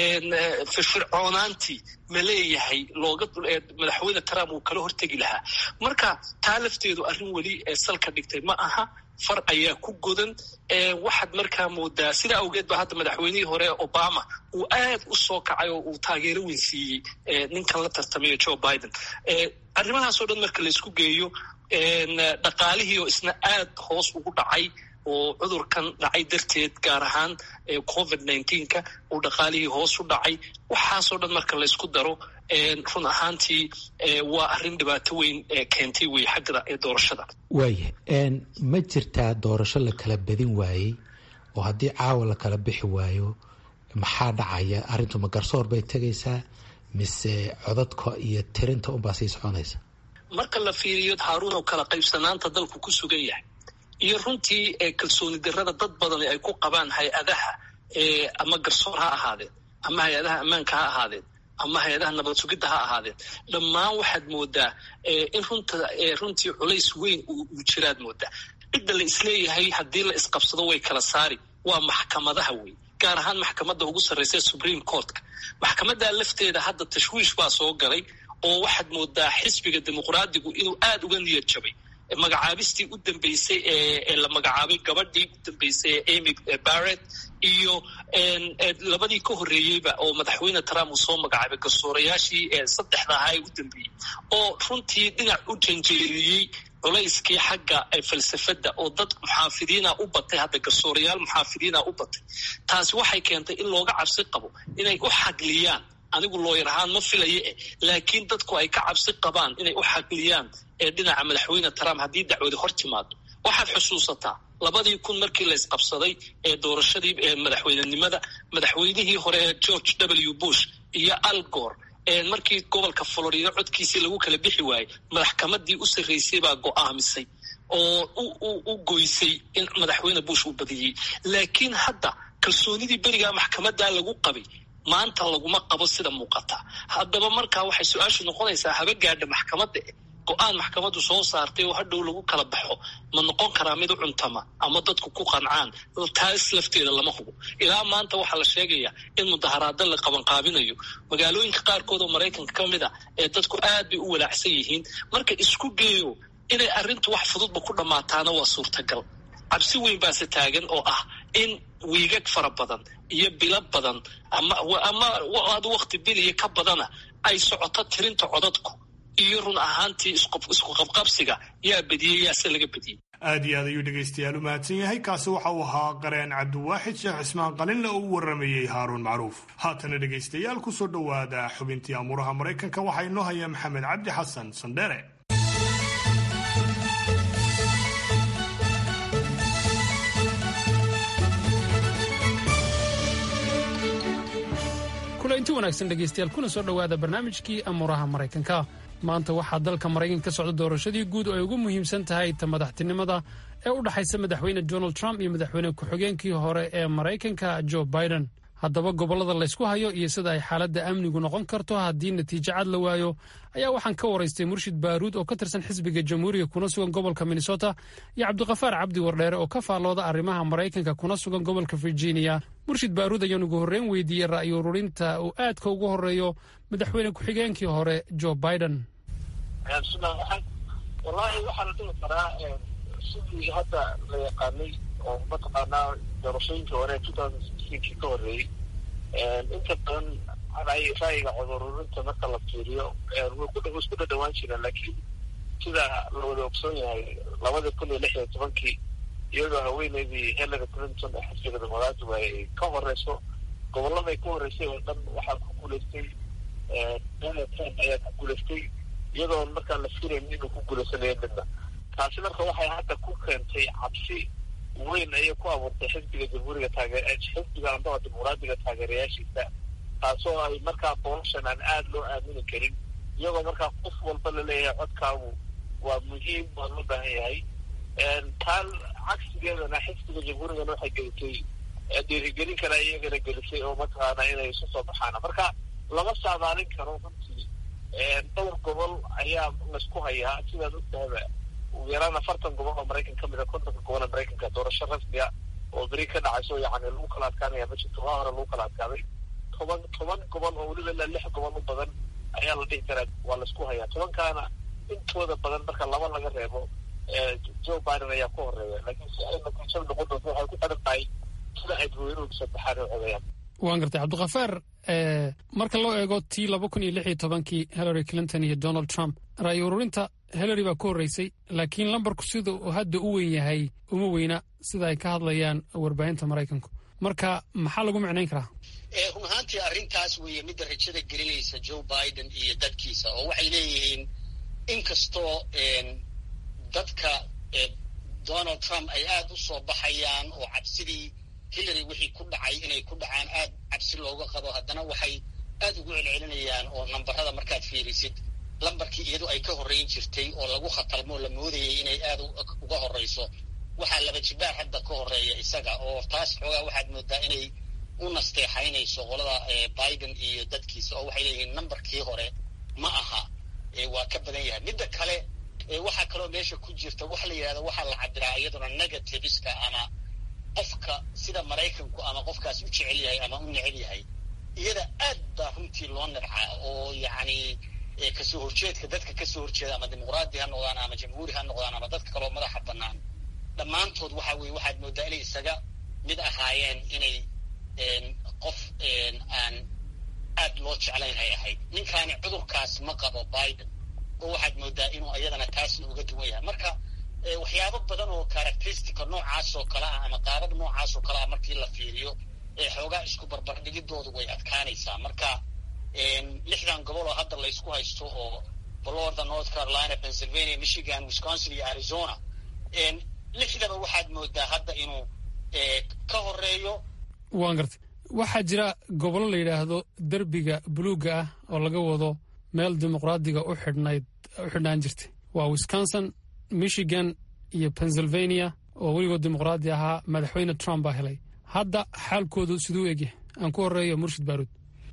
firfircoonaantii ma leeyahay looga madaxweyne trump uu kala hortegi lahaa marka taa lafteedu arrin weli salka dhigtay ma aha far ayaa ku godan waxaad markaa moodaa sidaa awgeed ba hadda madaxweynihii hore obama uu aad u soo kacay oo uu taageero weyn siiyey ninkan la tartamayo joe biden arrimahaasoo dhan marka laysku geeyo dhaqaalihii oo isna aad hoos ugu dhacay oo cudurkan dhacay darteed gaar ahaan covid nneteen-ka uu dhaqaalihii hoos u dhacay waxaasoo dhan marka laysku daro run ahaantii waa arrin dhibaato weyn keentay wey xagga ee doorashada waaya ma jirtaa doorasho la kala badin waayey oo haddii caawa la kala bixi waayo maxaa dhacaya arrintu ma garsoor bay tegaysaa mise codadka iyo tirinta unbaa sii soconaysa marka la fiiriyo haaruun oo kala qaybsanaanta dalku ku sugan yahay iyo runtii kalsooni darrada dad badani ay ku qabaan hay-adaha ama garsoor ha ahaadeen ama hay-adaha ammaanka ha ahaadeen ama hay-adaha nabad sugidda ha ahaadeen dhammaan waxaad moodaa in runta runtii culays weyn uu jiraad moodaa cidda la isleeyahay haddii la isqabsado way kala saari waa maxkamadaha wey gaar ahaan maxkamadda ugu sarreysa supreme courtka maxkamaddaa lafteeda hadda tashwiish baa soo galay oo waxaad moodaa xisbiga dimuqraadigu inuu aada uga niyad jabay magacaabistii u dambeysay ee la magacaabay gabadhii u dambeysay ee amy barrett iyo labadii ka horreeyeyba oo madaxweyne trump uu soo magacaabay garsoorayaashii saddexda ahaa ee u dambeeyey oo runtii dhinac u janjeeriyey culayskii xagga falsafadda oo dad muxaafidiina u batay hadda garsoorayaal muxaafidiina u batay taasi waxay keentay in looga cabsi qabo inay u xagliyaan anigu looyar ahaan ma filayo eh laakiin dadku ay ka cabsi qabaan inay u xagliyaan ee dhinaca madaxweyne trump haddii dacwadi hor timaado waxaad xusuusataa labadii kun markii la isqabsaday ee doorashadii madaxweynenimada madaxweynihii hore ee george w bush iyo al gor markii gobolka florida codkiisii lagu kala bixi waayey maxkamadii u sarreysay baa go'aamisay oo u goysay in madaxweyne bush uu badiyey laakiin hadda kalsoonidii berigaa maxkamaddaa lagu qabay maanta laguma qabo sida muuqata haddaba markaa waxay su-aashu noqonaysaa haba gaadha maxkamadda go-aan maxkamaddu soo saartay oo hadhow lagu kala baxo ma noqon karaa mid u cuntama ama dadku ku qancaan taas lafteeda lama hubo ilaa maanta waxaa la sheegayaa in mudaharaado la qabanqaabinayo magaalooyinka qaarkood oo maraykanka ka mid a ee dadku aad bay u walaacsan yihiin marka isku geeyo inay arrintu wax fududba ku dhammaataana waa suurtagal cabsi weyn baase taagan oo ah in wiigag fara badan iyo bilo badan ama ama ad wakti biliya ka badana ay socoto tirinta codadku iyo run ahaantii isku qabqabsiga yaa bediyey yaase laga bediyey aad iyo aad ayuu dhegaystayaal u mahadsan yahay kaasi waxa uu ahaa qareen cabdiwaaxid sheekh cismaan qalinle oo u waramayey haaruun macruuf haatana dhegaystayaal kusoo dhowaada xubintii amuuraha maraykanka waxaa inoo haya maxamed cabdi xasan sandheere inti wanaagsan dhegaystayaal kuna soo dhowaada barnaamijkii amuuraha maraykanka maanta waxaa dalka maraykanka ka socda doorashadii guud oo ay ugu muhiimsan tahay ta madaxtinimada ee u dhexaysa madaxweyne donald trump iyo madaxweyne ku-xigeenkii hore ee maraykanka joe biden haddaba gobollada laysku hayo iyo sida ay xaaladda amnigu noqon karto haddii natiijo cad la waayo ayaa waxaan ka waraystay murshid baaruud oo ka tirsan xisbiga jamhuuriga kuna sugan gobolka minnesota iyo cabdiqafaar cabdi wardheere oo ka faallooda arrimaha maraykanka kuna sugan gobolka virginia murshid baaruud ayaan ugu horreyn weydiiyey ra'yi ururinta uu aadka ugu horreeyo madaxweyne ku-xigeenkii hore joe biden wallaahi waxaa la dhihi karaa sidii hadda la yaqaanay oo mataqaanaa doorashooyinkii hore two thousand sixteenkii ka horreeyey inta badan ra'yiga codururinta marka la fiiriyo way ku isku dhadhawaan jireen laakiin sida la wada ogsoon yahay labada kun iyo lix iyo tobankii iyadoo haweeneydii hillary clinton ee xisbiga dimuqraadigu ay ka horeyso gobolladay ka horreysay oo dhan waxaa ku guulaystay donald trump ayaa ku guulaystay iyadoon markaan la filayn inuu ku guulaysanayo midna taasi marka waxay hadda ku keentay cabsi weyn ayay ku abuurtay xisbiga jamhuuriga taageer xisbiga andaba dimuqraadiga taageerayaashiisa taasoo ay markaa bolashan aan aada loo aamini karin iyagoo markaa qof walba laleeyahay codkaagu waa muhiim waa loo baahan yahay taan cagsigeedana xisbiga jamhuurigana waxay gelisay dhiirigelin kale iyagana gelisay oo mataqaana inay isu soo baxaan marka lama saadaalin karo runtii dhowr gobol ayaa laysku hayaa sidaad ogtahaba ugu yaraan afartan gobol oo maraykan ka mid a kontonka gobol ee maraykanka doorasho rasmiga oo beri ka dhacayso yani lagu kala adkaanaya ma jirto waa hore lagu kala adkaaday toban toban gobol oo weliba ilaa lix gobol u badan ayaa la dhihi karaa waa laisku hayaa tobankaana intooda badan marka laba laga reebo joe biden ayaa ku horeeya laakiin si ay natiijada noqon doonto waxay ku xiran tahay sida ay dadweynuhu saddexaan u codayaan waan gartay cabdikafaar marka loo eego tii laba kun iyo lix iyo tobankii hillary clinton iyo donald trump ra'yi ururinta hillary baa ku horreysay laakiin lambarku sida uu hadda u weyn yahay uma weyna sida ay ka hadlayaan warbaahinta maraykanku marka maxaa lagu micnayn karaa run ahaantii arrintaas weeye midda rajada gelinaysa joe biden iyo dadkiisa oo waxay leeyihiin inkastoo dadka donald trump ay aada u soo baxayaan oo cabsidii hillary wixii ku dhacay inay ku dhacaan aad cabsi looga qabo haddana waxay aad ugu celcelinayaan oo nambarada markaad fiirisid lambarkii iyadu ay ka horreyn jirtay oo lagu khatalmo la moodayay inay aad uga horreyso waxaa laba jibaar hadda ka horreeya isaga oo taas xoogaa waxaad moodaa inay u nasteexaynayso qolada biden iyo dadkiisa oo waxay leeyihiin nambarkii hore ma aha waa ka badan yahay midda kale waxaa kaloo meesha ku jirta waxa la yidhahda waxaa la cabiraa iyaduna negativeska ama qofka sida maraykanku ama qofkaas u jecel yahay ama u necel yahay iyada aad baa runtii loo nabcaa oo yacni kasoo horjeedka dadka kasoo horjeeda ama dimuqraadi ha noqdaan ama jamhuuri ha noqdaan ama dadka kaloo madaxa bannaan dhammaantood waxa weye waxaad moodaa inay isaga mid ahaayeen inay qof aan aad loo jeclayn ay ahayd ninkaani cudurkaas ma qabo biden oo waxaad moodaa inuu iyadana taasna uga duwan yahay marka waxyaabo badan oo characteristica noocaas oo kale ah ama qaabab noocaas oo kale ah markii la fiiriyo xoogaa isku barbardhigidoodu way adkaanaysaa marka lixdan gobol oo hadda laysku haysto oo florida north carolina pennsylvania michigan wisconsin iyo arizona lixdaba waxaad moodaa hadda inuu ka horeeyo waan gartay waxaa jira gobollo la yidhaahdo derbiga buluugga ah oo laga wado meel dimuqraadiga u xidhnayd u xidhnaan jirtay waa wisconsin michigan iyo pennsylvania oo weligood dimuqraadi ahaa madaxweyne trump baa helay hadda xaalkoodu siduu egyahay aan ku horeeyo murshid baaruud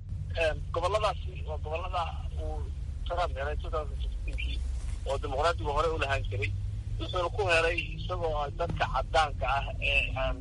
goboladaasi waa gobolada uu trump helay kii oo dimuqraadigu hore u lahaan jiray wuxuuna ku helay isagoo dadka cadaanka ah ee aan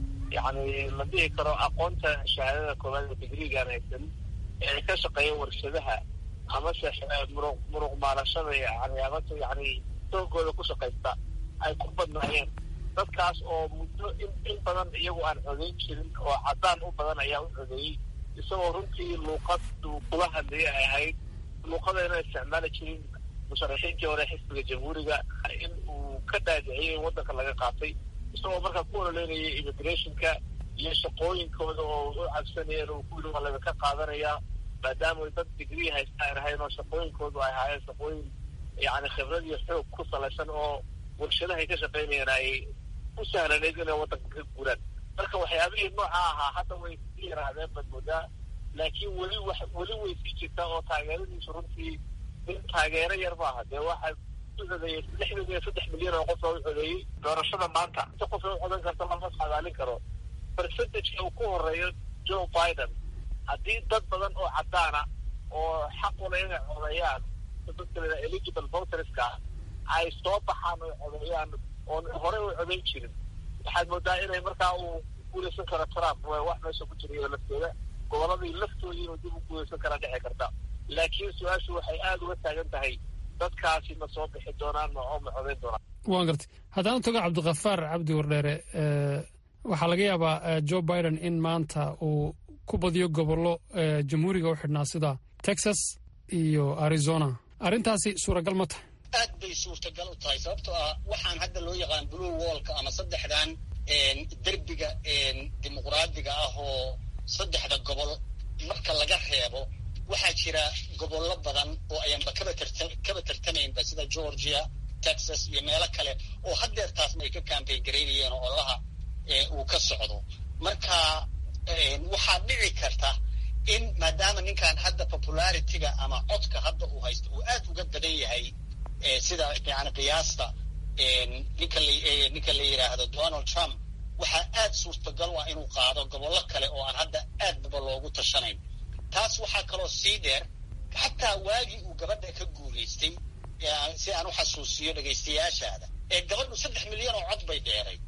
yani la dhihi karo aqoonta shahaadada koobaad ee digrigaan haysan ee ka shaqeeya warshadaha amase muruq muruq maalashada yani amase yani soogooda ku shaqaysta ay ku badnaayeen dadkaas oo muddo in in badan iyagu aan codeyn jirin oo cadaan u badan ayaa u codeeyey isagoo runtii luuqad uu kula hadlayay ay ahayd luuqadayna isticmaali jirin musharaxiintii hore xisbiga jamhuuriga in uu ka dhaadiciyay in waddanka laga qaatay isagoo markaa ku ololeynayay immigrationka iyo shaqooyinkooda oo u cabsanayeen uu ku yidhi waa laga ka qaadanayaa maadaama dad digrii haysta aan ahayn oo shaqooyinkoodu ay ahaayeen shaqooyin yani khibrad iyo xoog ku salaysan oo warshadahay ka shaqaynayeen ay u sahlanayd inay waddanka ka guuraan marka waxyaabihii nooca ahaa hadda way sii yaraadeen baad moodaa laakiin weli wax weli way sii jirtaa oo taageeradiisu runtii in taageero yar maaha dee waxaa u codeeyey lixdan iyo saddex milyan oo qof oo u codeeyey doorashada maanta si qof u codan karta lama saadaalin karo percentageka uu ku horeeyo joe biden haddii dad badan oo cadaana oo xaq ula inay codeeyaan dadka eligible voterska ay soo baxaan oy codeeyaan oon horey u codeyn jirin waxaad moodaa inay markaa uu guulaysan karo trump wax meesha ku jirayo lafteeda goboladii laftoodii inuu dib u guulaysan karaa dhici karta laakiin su-aashu waxay aada uga taagan tahay dadkaasi ma soo bixi doonaan ma oo ma codeyn doonaan waan gartay haddaan tago cabdikafaar cabdi wardheere waxaa laga yaabaa joe biden in maanta uu ku badiyo gobollo jamhuuriga u xidhnaa sida texas iyo arizona arrintaasi suuragal ma tahay aad bay suurtagal u tahay sababtoo ah waxaan hadda loo yaqaan blue wallka ama saddexdan derbiga dimuqraadiga ah oo saddexda gobol marka laga reebo waxaa jira gobollo badan oo ayaanba kaba tarta kaba tartamaynba sida georgia texas iyo meelo kale oo haddeertaasna ay ka campaign garaynayeen oo olaha uu ka socdo marka waxaa dhici karta in maadaama ninkan hadda popularityga ama codka hadda uu haysto uu aad uga badan yahay sida yani qiyaasta ninka ninka la yidhaahdo donald trump waxaa aad suurtagal u ah inuu qaado gobollo kale oo aan hadda aadbaba loogu tashanayn taas waxaa kaloo sii dheer xataa waagii uu gabadha ka guulaystay si aan u xasuusiyo dhegaystayaashaada ee gabadhu saddex milyan oo cod bay dheeray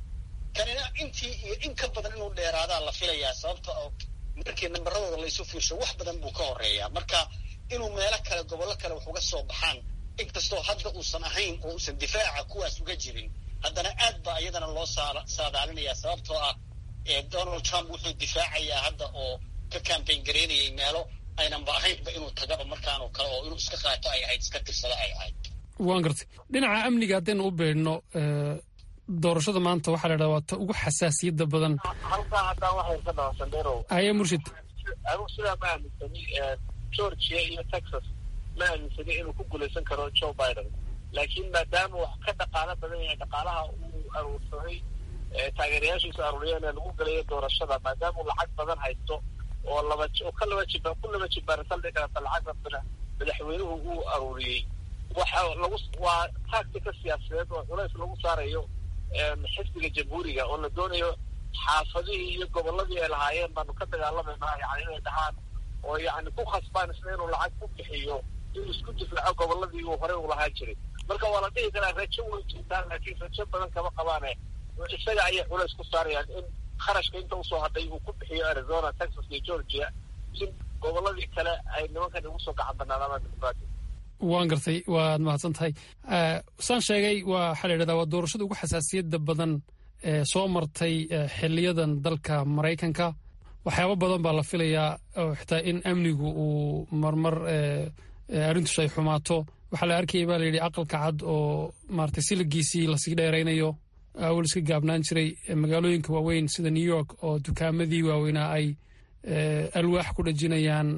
kanina intii iyo in ka badan inuu dheeraadaa la filayaa sababta oo markii nambaradooda laysu fiirsho wax badan buu ka horeeyaa marka inuu meelo kale gobollo kale wax uga soo baxaan inkastoo hadda uusan ahayn oo uusan difaaca kuwaas uga jirin haddana aad baa iyadana loo saadaalinayaa sababtoo ah donald trump wuxuu difaacayaa hadda oo ka cambayn gareynayay meelo aynanba ahaynba inuu tagaba markaanoo kale oo inuu iska qaato ay ahayd iska tirsada ay ahayd waan gartay dhinaca amniga haddaynu u beedhno doorashada maanta waxaa la idhahda waa ta ugu xasaasiyadda badan halkaa haddaan waxay ka dhaho sandero haya murshid anigu sidaa ma aaminsani georgia iyo texas ma aaminsani inuu ku guulaysan karo joe biden laakiin maadaama wax ka dhaqaalo badan yahay dhaqaalaha uu aruursaday taageerayaashiisu aruuriyeen ee lagu galayo doorashada maadaama uu lacag badan haysto oo laba oo ka laba jiba ku laba jibaara saldhig karata lacag rabana madaxweynuhu uu aruuriyey waxa lagu waa tactica siyaasadeed oo culays lagu saarayo xisbiga jamhuuriga oo la doonayo xaafadihii iyo gobolladii ay lahaayeen baanu ka dagaalamaynaa yani inay dhahaan oo yani ku khasbaan isna inuu lacag ku bixiyo inuu isku difaaco gobolladii uu horey u lahaan jiray marka waa la dhihi karaa rajo way jirtaan laakiin rajo badan kama qabaane isaga ayay culays ku saarayaan in kharashka inta usoo hadhay uu ku bixiyo arizona texas iyo georgia si gobolladii kale ay nimankan ugu soo gacan banaadaan dimuqraati waan gartay waad mahadsan tahay saan sheegay waxaa la yidhahdaa waa doorashada ugu xasaasiyadda badan ee soo martay xiliyadan dalka maraykanka waxyaabo badan baa la filayaa oo xitaa in amnigu uu marmar arrintus ay xumaato waxaa la arkayay baa layidhi aqalka cad oo maratay siligiisii lasii dheeraynayo awal iska gaabnaan jiray magaalooyinka waaweyn sida new york oo dukaamadii waaweynaa ay alwaax ku dhajinayaan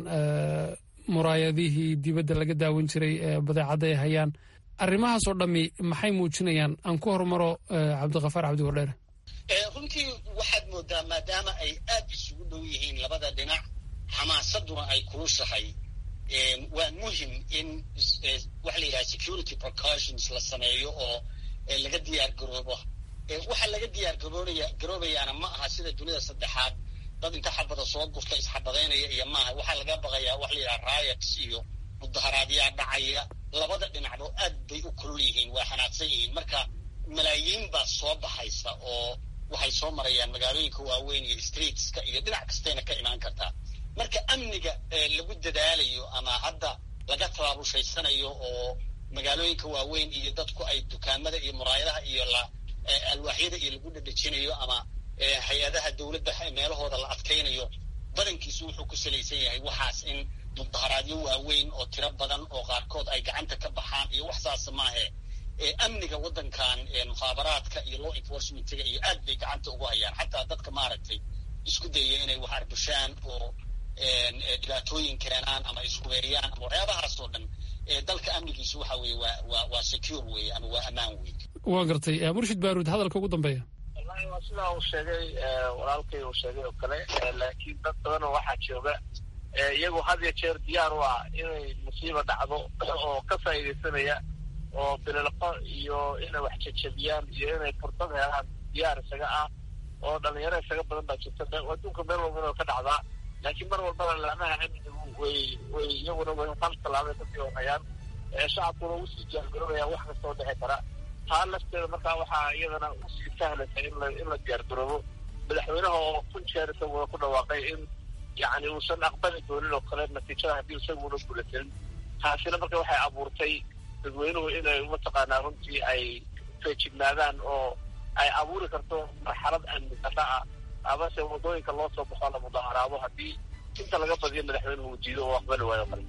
muraayadihii dibadda laga daawan jiray badeecadda ay hayaan arrimahaasoo dhammi maxay muujinayaan aan ku hormaro cabdikafaar cabdi wardheere runtii waxaad moodaa maadaama ay aad isugu dhow yihiin labada dhinac xamaasaduna ay kulushahay waa muhim in waxa la yidhaha security precautions la sameeyo oo laga diyaar garoobo waxa laga diyaar garoonaya garoobayaana ma aha sida dunida saddexaad dad inta xabada soo gurta isxabadaynaya iyo maaha waxaa laga baqayaa waxa la yidhaha riots iyo mudaharaadyaa dhacaya labada dhinacba aad bay u kulul yihiin waa xanaaqsan yihiin marka malaayiin baa soo baxaysa oo waxay soo marayaan magaalooyinka waaweyn iyo streetska iyo dhinac kastayna ka imaan kartaa marka amniga lagu dadaalayo ama hadda laga tabaabushaydsanayo oo magaalooyinka waaweyn iyo dadku ay dukaamada iyo muraayadaha iyo la alwaaxyada iyo lagu dhadhejinayo ama hay-adaha dowladda meelahooda la adkaynayo badankiisu wuxuu ku salaysan yahay waxaas in mudaharaadyo waaweyn oo tiro badan oo qaarkood ay gacanta ka baxaan iyo wax saasa maahe amniga waddankan mukhaabaraadka iyo law enforcementiga iyo aad bay gacanta ugu hayaan xataa dadka maaragtay isku dayaya inay wax arbushaan oo dhibaatooyin keenaan ama ishubeeriyaan ama waxyaabahaas oo dhan dalka amnigiisu waxa weye waa waa waa secure weye ama waa ammaan weye waa gartay murshid baaruud hadalka ugu dambeeya wallahi waa sidaa uu sheegay walaalkay uu sheegay oo kale laakiin dad badanoo waxaa jooga iyagoo had iyo jeer diyaar u ah inay musiiba dhacdo oo ka faa'iidaysanaya oo bililqo iyo inay wax jajabiyaan iyo inay fursad helaan diyaar isaga ah oo dhalinyaro isaga badan baa jirta adduunka meel walbana oo ka dhacdaa laakiin mar walbana laamaha amnigu way way iyaguna way hal tallaabay kasii horayaan shacabkuna usii diyaargaroobaya wax kastoo dhici kara taa lafteeda markaa waxaa iyadana usii sahlaysa in la in la diyaargaroobo madaxweynaha oo kun jeer isaguna ku dhawaaqay in yacni uusan aqbali doonin oo kale natiijada haddii isaguna guulasanin taasina marka waxay abuurtay dadweynuhu inay mataqaanaa runtii ay feejignaadaan oo ay abuuri karto marxalad amni darra ah amase waddooyinka loo soo baxo la mudaharaado haddii inta laga badiyo madaxweynuhu uu diido oo aqbali waayo kale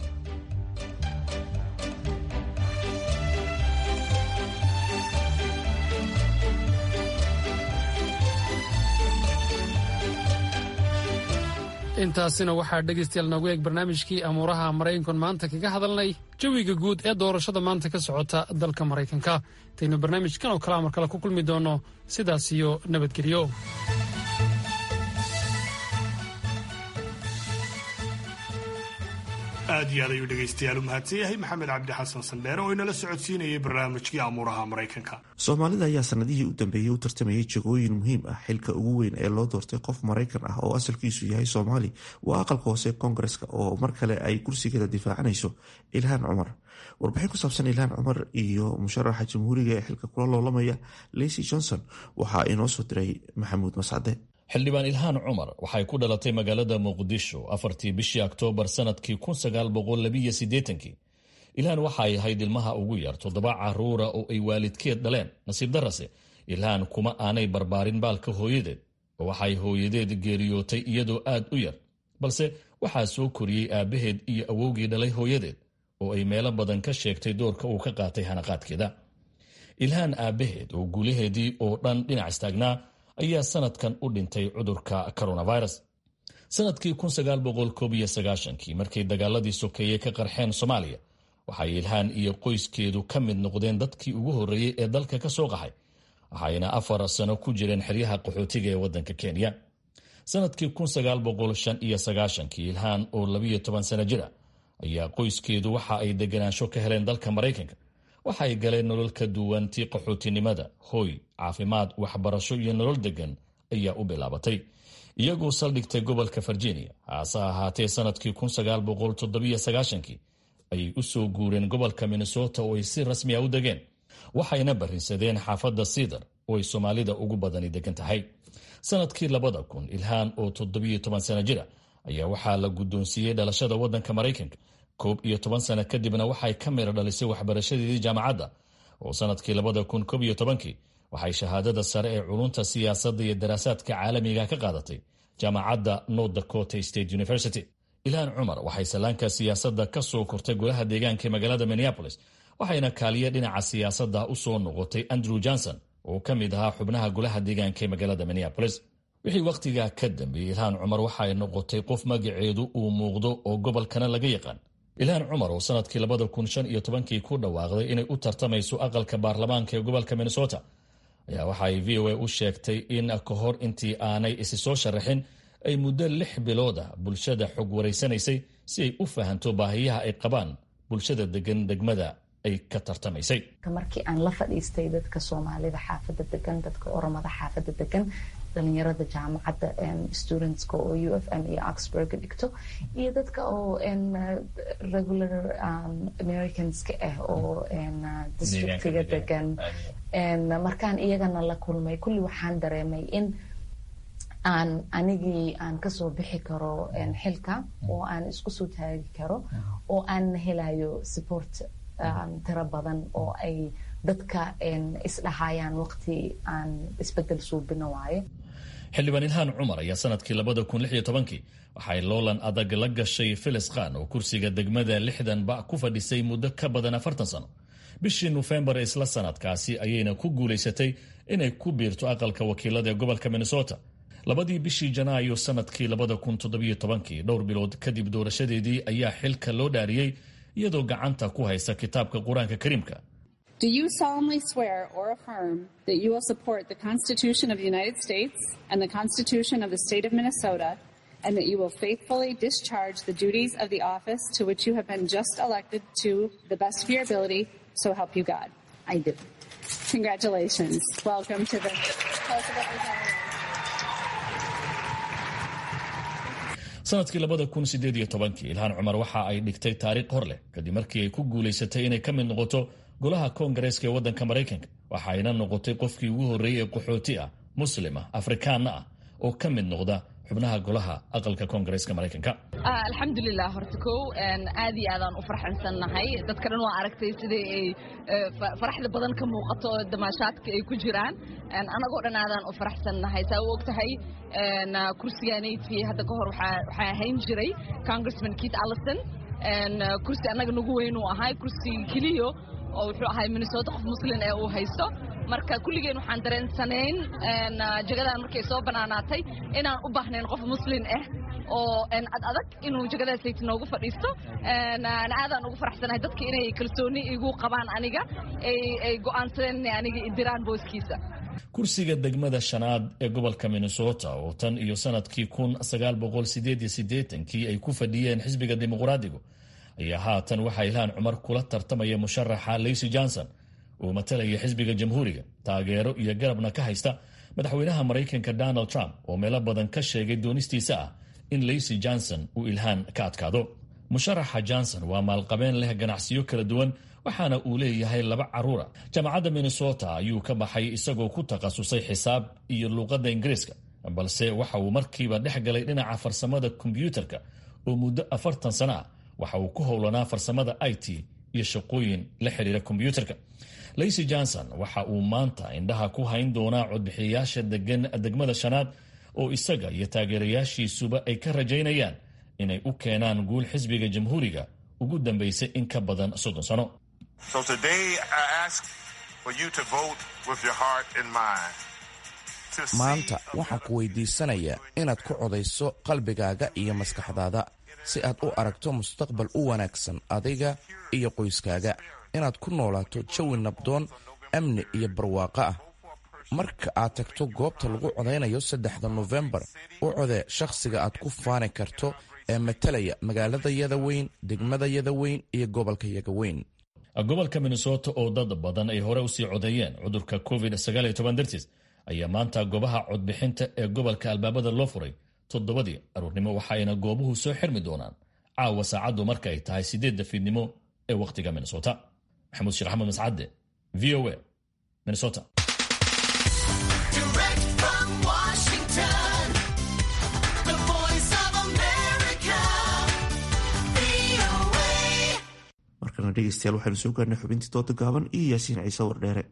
intaasina waxaa dhegaystayaal noogu eeg barnaamijkii amuuraha maraykankan maanta kaga hadalnay jawiga guud ee doorashada maanta ka socota dalka maraykanka intaynu barnaamijkan oo kalea mar kale ku kulmi doonno sidaas iyo nabadgelyo aad iyo aad ayuu dhegaystayaal u mahadsan yahay maxamed cabdi xasan sandheere oo inala socodsiinayay barnaamijkii amuuraha maraykanka soomaalida ayaa sanadihii u dambeeyey u tartamayay jagooyin muhiim ah xilka ugu weyn ee loo doortay qof maraykan ah oo asalkiisu yahay soomaali waa aqalka hoose koongareska oo mar kale ay kursigeeda difaacanayso ilhaan cumar warbixin ku saabsan ilhaan cumar iyo musharaxa jamhuuriga ee xilka kula loolamaya lecy johnson waxaa inoo soo diray maxamuud mascade xildhibaan ilhaan cumar waxay ku dhalatay magaalada muqdisho afartii bishii oktoobar sanadkii kii ilhaan waxa ay ahayd ilmaha ugu yar toddoba caruura oo ay waalidkeed dhaleen nasiib darase ilhaan kuma aanay barbaarin baalka hooyadeed oo waxay hooyadeed geeriyootay iyadoo aad u yar balse waxaa soo koriyey aabbaheed iyo awowgii dhalay hooyadeed oo ay meelo badan ka sheegtay doorka uu ka qaatay hanaqaadkeeda ilhaan aabbaheed oo guulaheedii oo dhan dhinac istaagnaa ayaa sanadkan u dhintay cudurka coronavirus sanadkii kii markay dagaaladii sokeeye ka qarxeen soomaaliya waxay ilhaan iyo qoyskeedu ka mid noqdeen dadkii ugu horreeyey ee dalka ka soo qaxay waxayna afar sano ku jireen xeryaha qaxootiga ee waddanka kenya sanadkii kii ilhaan oo labiyo toban sano jira ayaa qoyskeedu waxa ay deganaansho ka heleen dalka maraykanka waxa ay galeen nolol ka duwan tii qaxootinimada hooy caafimaad waxbarasho iyo nolol degan ayaa u bilaabatay iyagoo saldhigtay gobolka virginia haase ahaatee sanadkii kii ayay u soo guureen gobolka minnesota oo ay si rasmi a u degeen waxayna barrinsadeen xaafadda siidar oo ay soomaalida ugu badani degan tahay sanadkii labada kun ilhaan oo toddobiyo toban sano jira ayaa waxaa la guddoonsiiyey dhalashada waddanka maraykanka koob iyo toban sano kadibna waxay ka mira dhalisay waxbarashadeedii jaamacadda oo sanadkii labada kun koob iyo tobankii waxay shahaadada sare ee culunta siyaasadda iyo daraasaadka caalamiga ka qaadatay jaamacadda north dakota state university ilhaan cumar waxay sallaanka siyaasadda ka soo kortay golaha deegaanka ee magaalada minneapolis waxayna kaaliye dhinaca siyaasadda u soo noqotay andrew johnson oo ka mid ahaa xubnaha golaha deegaanka ee magaalada minneapolis wixii wakhtigaa ka dambeeyey ilhaan cumar waxay noqotay qof magaceedu uu muuqdo oo gobolkana laga yaqaan ilhaan cumar oo sanadkii labada kun shan iyo tobankii ku dhawaaqday inay u tartamayso aqalka baarlamaanka ee gobolka minnesota ayaa waxaay v o a u sheegtay in ka hor intii aanay isi soo sharaxin ay muddo lix bilood ah bulshada xog waraysanaysay si ay u fahanto baahiyaha ay qabaan bulshada degan degmada ay ka tartamaysay markii aan la fadhiistay dadka soomaalida xaafada degan dadka oromada xaafada degan dhalinyarada jaamacadda studentska oo u f m iyo oxburg dhigto iyo dadka oo regular americanska ah oo districtiga degan markaan iyagana la kulmay kulli waxaan dareemay in aan anigii aan kasoo bixi karo xilka oo aan isku soo taagi karo oo aan helayo support tiro badan oo ay dadka isdhahayaan waqti aan isbedel suubino waaye xildhibaan ilhaan cumar ayaa sanadkii labada kun lix iyo tobankii waxay loolan adag la gashay filis khan oo kursiga degmada lixdan ba ku fadhisay muddo ka badan afartan sano bishii nofembar ee isla sanadkaasi ayayna ku guulaysatay inay ku biirto aqalka wakiilada ee gobolka minnesota labadii bishii janaayo sanadkii labada kun toddobiyo tobankii dhowr bilood kadib doorashadeedii ayaa xilka loo dhaariyey iyadoo gacanta ku haysa kitaabka qur-aanka kariimka Do you solemnly swear or affirm that you will support the Constitution of the United States and the Constitution of the State of Minnesota, and that you will faithfully discharge the duties of the office to which you have been just elected to the best of your ability, so help you God? I do. Congratulations. Welcome to the House of Representatives. sanadkii labada kun sideed iyo tobankii ilhaan cumar waxa ay dhigtay taariikh hor leh kadib markii ay ku guulaysatay inay ka mid noqoto golaha koongareeska ee waddanka maraykanka waxayna noqotay qofkii ugu horreeyey ee qaxooti ah muslim ah afrikaanna ah oo ka mid noqda xubnaha golaha aqalka koongareeska maraykanka alxamdulilah horta kow aad iyo aadaan u farxansannahay dadka dhan waa aragtay sidai ay faraxda badan ka muuqato oo damaashaadka ay ku jiraan anagoo dhan aadaan u faraxsannahay saa u og tahay kursigaanaydkii hadda ka hor waxaa ahayn jiray congressman keith allison kursi annaga nagu weyn uu ahay kursi keliyo oo wuxuu ahay minnesota qof muslin ee uu haysto marka kulligeen waxaan dareensanayn jagadan markay soo banaanaatay inaan u baahnayn qof muslin ah oo ad adag inuu jagadaasayt noogu fadhiisto aadaan ugu faraxsanahay dadka inay kalsooni igu qabaan aniga ay go'aansadeen inay aniga idiraan booskiisa kursiga degmada shanaad ee gobolka minnesota oo tan iyo sanadkii kun sagaal boqol sideed iyo siddeetankii ay ku fadhiyeen xisbiga dimuqraadigu ayaa haatan waxaa ilhaan cumar kula tartamaya musharaxa lacy johnson uu matalaya xisbiga jamhuuriga taageero iyo garabna ka haysta madaxweynaha maraykanka donald trump oo meelo badan ka sheegay doonistiisa ah in lacy johnson uu ilhaan ka adkaado musharaxa johnson waa maalqabeen leh ganacsiyo kala duwan waxaana uu leeyahay laba caruura jaamacadda minnesota ayuu ka baxay isagoo ku takhasusay xisaab iyo luuqadda ingiriiska balse waxa uu markiiba dhex galay dhinaca farsamada kombyuutarka oo muddo afartan sano ah waxa uu ku howlanaa farsamada i t iyo shaqooyin la xidhiira kombyuutarka lacy johnson waxa uu maanta indhaha ku hayn doonaa codbixiyayaasha degan degmada shanaad oo isaga iyo taageerayaashiisuba ay ka rajaynayaan inay u keenaan guul xisbiga jamhuuriga ugu dambaysay in ka badan soddon sano maanta waxaan ku weydiisanayaa inaad ku codayso qalbigaaga iyo maskaxdaada si aad u aragto mustaqbal u wanaagsan adiga iyo qoyskaaga inaad ku noolaato jawi nabdoon amni iyo barwaaqo ah marka aad tagto goobta lagu codaynayo saddexda nofembar u codee shakhsiga aad ku faani karto ee matalaya magaaladayada weyn degmadayada weyn iyo gobolkayaga weyn gobolka minnesota oo dad badan ay hore usii codeeyeen cudurka covid dartiis ayaa maanta goobaha codbixinta ee gobolka albaabada loo furay toddobadii aruurnimo waxaayna goobuhu soo xirmi doonaan caawa saacaddu marka ay tahay sideedda fiidnimo ee wakhtiga minnesota maxamuud sheekh axmed mascadde v o a minnesota markana dhegeystayaal waxaynu soo gaarnay xubintii dooda gaaban iyo yaasiin ciise wardheere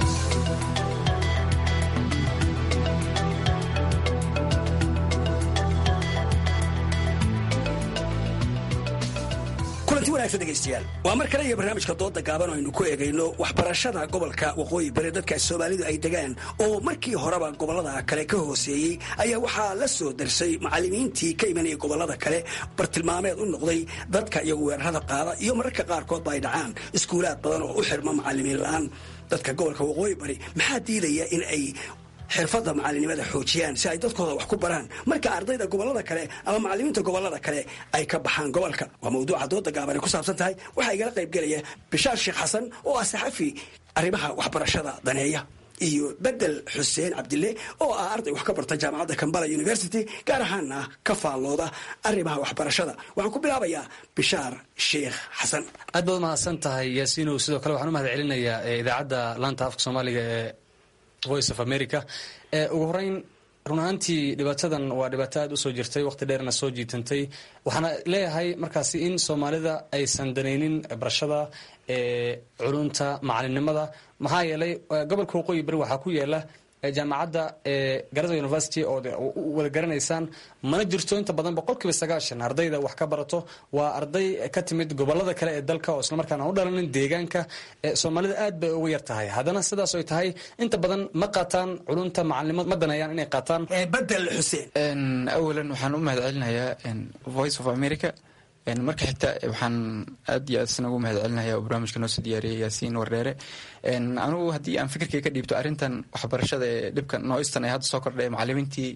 kulanti wanaagsan dhegaystayaal waa mar kale iyo barnaamijka dooda gaaban oo aynu ku eegayno waxbarashada gobolka waqooyi bari dadka soomaalidu ay degaan oo markii horeba gobolada kale ka hooseeyey ayaa waxaa la soo darsay macallimiintii ka imanayay gobolada kale bartilmaameed u noqday dadka iyagu weerarada qaada iyo mararka qaarkoodba ay dhacaan iskuulaad badan oo u xirma macallimiin la-aan dadka gobolka waqooyi bari maxaa diidaya in ay xirfadda macalinimada xoojiyaan si ay dadkooda wax ku baraan marka ardayda gobolada kale ama macalimiinta gobolada kale ay ka baxaan gobolka waa mawduuca dooda gaabane ku saabsan tahay waxaa igala qayb gelaya bishaar sheekh xasan oo ah saxafi arrimaha waxbarashada daneeya iyo bedel xuseen cabdille oo ah arday wax ka barta jaamacadda kambala university gaar ahaana ka faallooda arrimaha waxbarashada waxaan ku bilaabayaa bishaar sheekh xasan aad baad mahadsan tahay yaasiinow sidoo kale waxaan u mahad celinayaa idaacadda laanta afka soomaaliga ee voice of america ugu horeyn run ahaantii dhibaatadan waa dhibaato aad usoo jirtay waqti dheerna soo jiitantay waxaana leeyahay markaasi in soomaalida aysan danaynin barashada culunta macalinimada maxaa yeelay gobolka waqooyi bari waxaa ku yaala jaamacadda garada university oo wada garanaysaan mana jirto inta badan boqolkiiba sagaashan ardayda wax ka barato waa arday ka timid gobolada kale ee dalka oo islamarkaan aan u dhalanin deegaanka soomaalida aad bay uga yar tahay haddana sidaas ay tahay inta badan ma qaataan culunta macalinimo ma daneeyaan inay qaataan bedel xuseen awalan waxaan u mahad celinayaa voice of america marka xigta waxaan aad iyo aad isna ugu mahad celinaya oo barnaamijka noo soo diyaariyay yaasiin wardheere anugu haddii aan fikirkay ka dhiibto arrintan waxbarashada ee dhibka nooistan ee hadda soo kordhay macalimiintii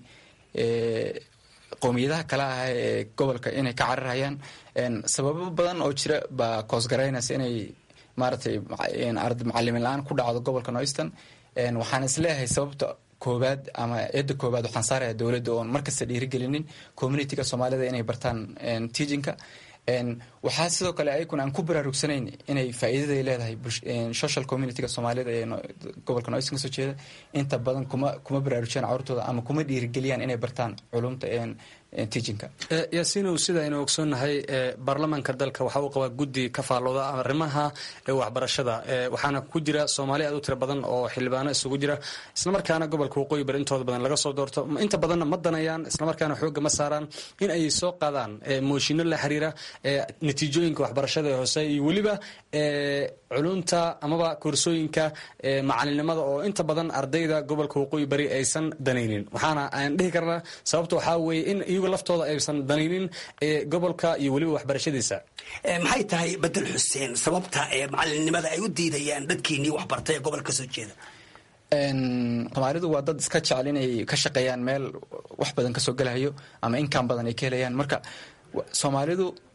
qowmiyadaha kale ah ee gobolka inay ka cararhayaan sababo badan oo jira baa koosgaraynaysa inay maaragtay macalimin la-aan ku dhacdo gobolka nooistan waxaan isleeyahay sababta koobaad ama eedda koobaad waxaan saaraya dowladda oon markasta dhiirigelinin communityga soomaalida inay bartaan teachinka waxaa sidoo kale ayaguna aan ku baraarugsanayn inay faa'iidaday leedahay social communityga soomaalida ee gobolka noisan kasoo jeeda inta badan kuma kuma baraarujiyaan carurtooda ama kuma dhiirigeliyaan inay bartaan culumta teachinka yaasiinow sida aynu ogsoonnahay baarlamaanka dalka waxa uu qabaa guddi ka faallooda arrimaha waxbarashada waxaana ku jira soomaali aad u tiro badan oo xildhibaano isugu jira islamarkaana gobolka waqooyi bari intooda badan laga soo doorto inta badanna ma danayaan islamarkaana xoogga ma saaraan in ay soo qaadaan mooshinno la xiriira natiijooyinka waxbarashada ee hoose iyo weliba culunta amaba koorsooyinka macalinimada oo inta badan ardayda gobolka waqooyi bari aysan danaynin waxaana aan dhihi karnaa sababta waxaa weeye in iyagu laftooda aysan danaynin gobolka iyo weliba waxbarashadiisa maxay tahay bedel xuseen sababta ee macalinimada ay u diidayaan dadkiinii waxbartay ee gobolka kasoo jeeda soomaalidu waa dad iska jecel inay ka shaqeeyaan meel wax badan kasoo gelahayo ama inkaan badan ay ka helayaan marka soomaalidu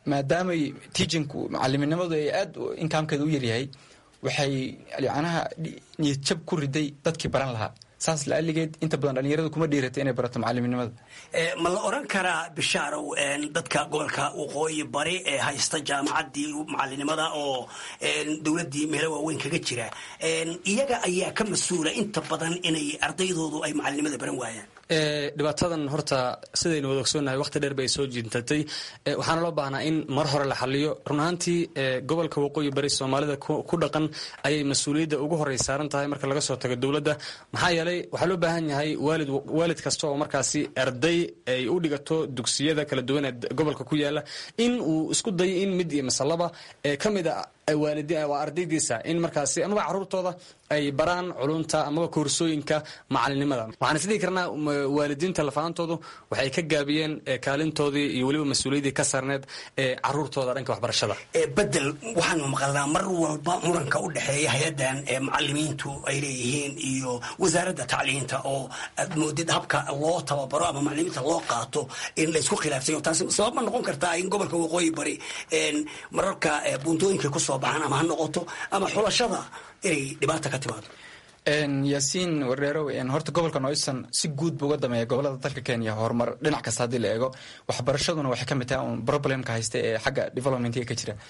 maadaamay teachinku macaliminimadu ay aad inkaamkeeda u yaryahay waxay yacnaha niyad jab ku riday dadkii baran lahaa saas laaligeed inta badan dhalinyaradu kuma dhiirata inay barato macaliminimada ma la oran karaa bishaarow dadka gobolka waqooyi bari ee haysta jaamacaddii macalinimada oo dowladdii meelo waaweyn kaga jira iyaga ayaa ka mas-uula inta badan inay ardaydoodu ay macalinimada baran waayaan dhibaatadan horta sidaynu wada ogsoonnahay waqti dheer bay soo jintatay waxaana loo baahnaa in mar hore la xaliyo run ahaantii gobolka waqooyi bari soomaalida ku dhaqan ayay mas-uuliyadda ugu horey saaran tahay marka laga soo tago dowladda maxaa yeelay waxaa loo baahan yahay waalid waalid kasta oo markaasi arday ay u dhigato dugsiyada kala duwan ee gobolka ku yaala in uu isku dayo in mid iyo masalaba ka mid a waa ardaydiisa in markaasi amaba caruurtooda ay baraan culunta amaba koorsooyinka macalinimada waxaan isdhihi karnaa waalidiinta lafaantoodu waxay ka gaabiyeen kaalintoodii iyo weliba mas-uuliyaddii ka saarneed ee caruurtooda dhanka waxbarashada bedel waxaanu maqalnaa mar walba muranka u dhexeeya hay-addan ee macalimiintu ay leeyihiin iyo wasaaradda tacliinta oo aad moodid habka loo tababaro ama macalimiinta loo qaato in laysku khilaafsayo taasi sabab ma noqon kartaa in gobolka waqooyi bari mararka buuntooyinka kusoo baxaan ama ha noqoto ama xulashada inay dhibaata ka timaado yaasiin wardheerow horta gobolka noyson si guud buu uga dameeya gobolada dalka kenya horumar dhinac kasta haddii la eego waxbarashaduna waxay ka mid tahay un problemka haysta ee xagga developmentiga ka jira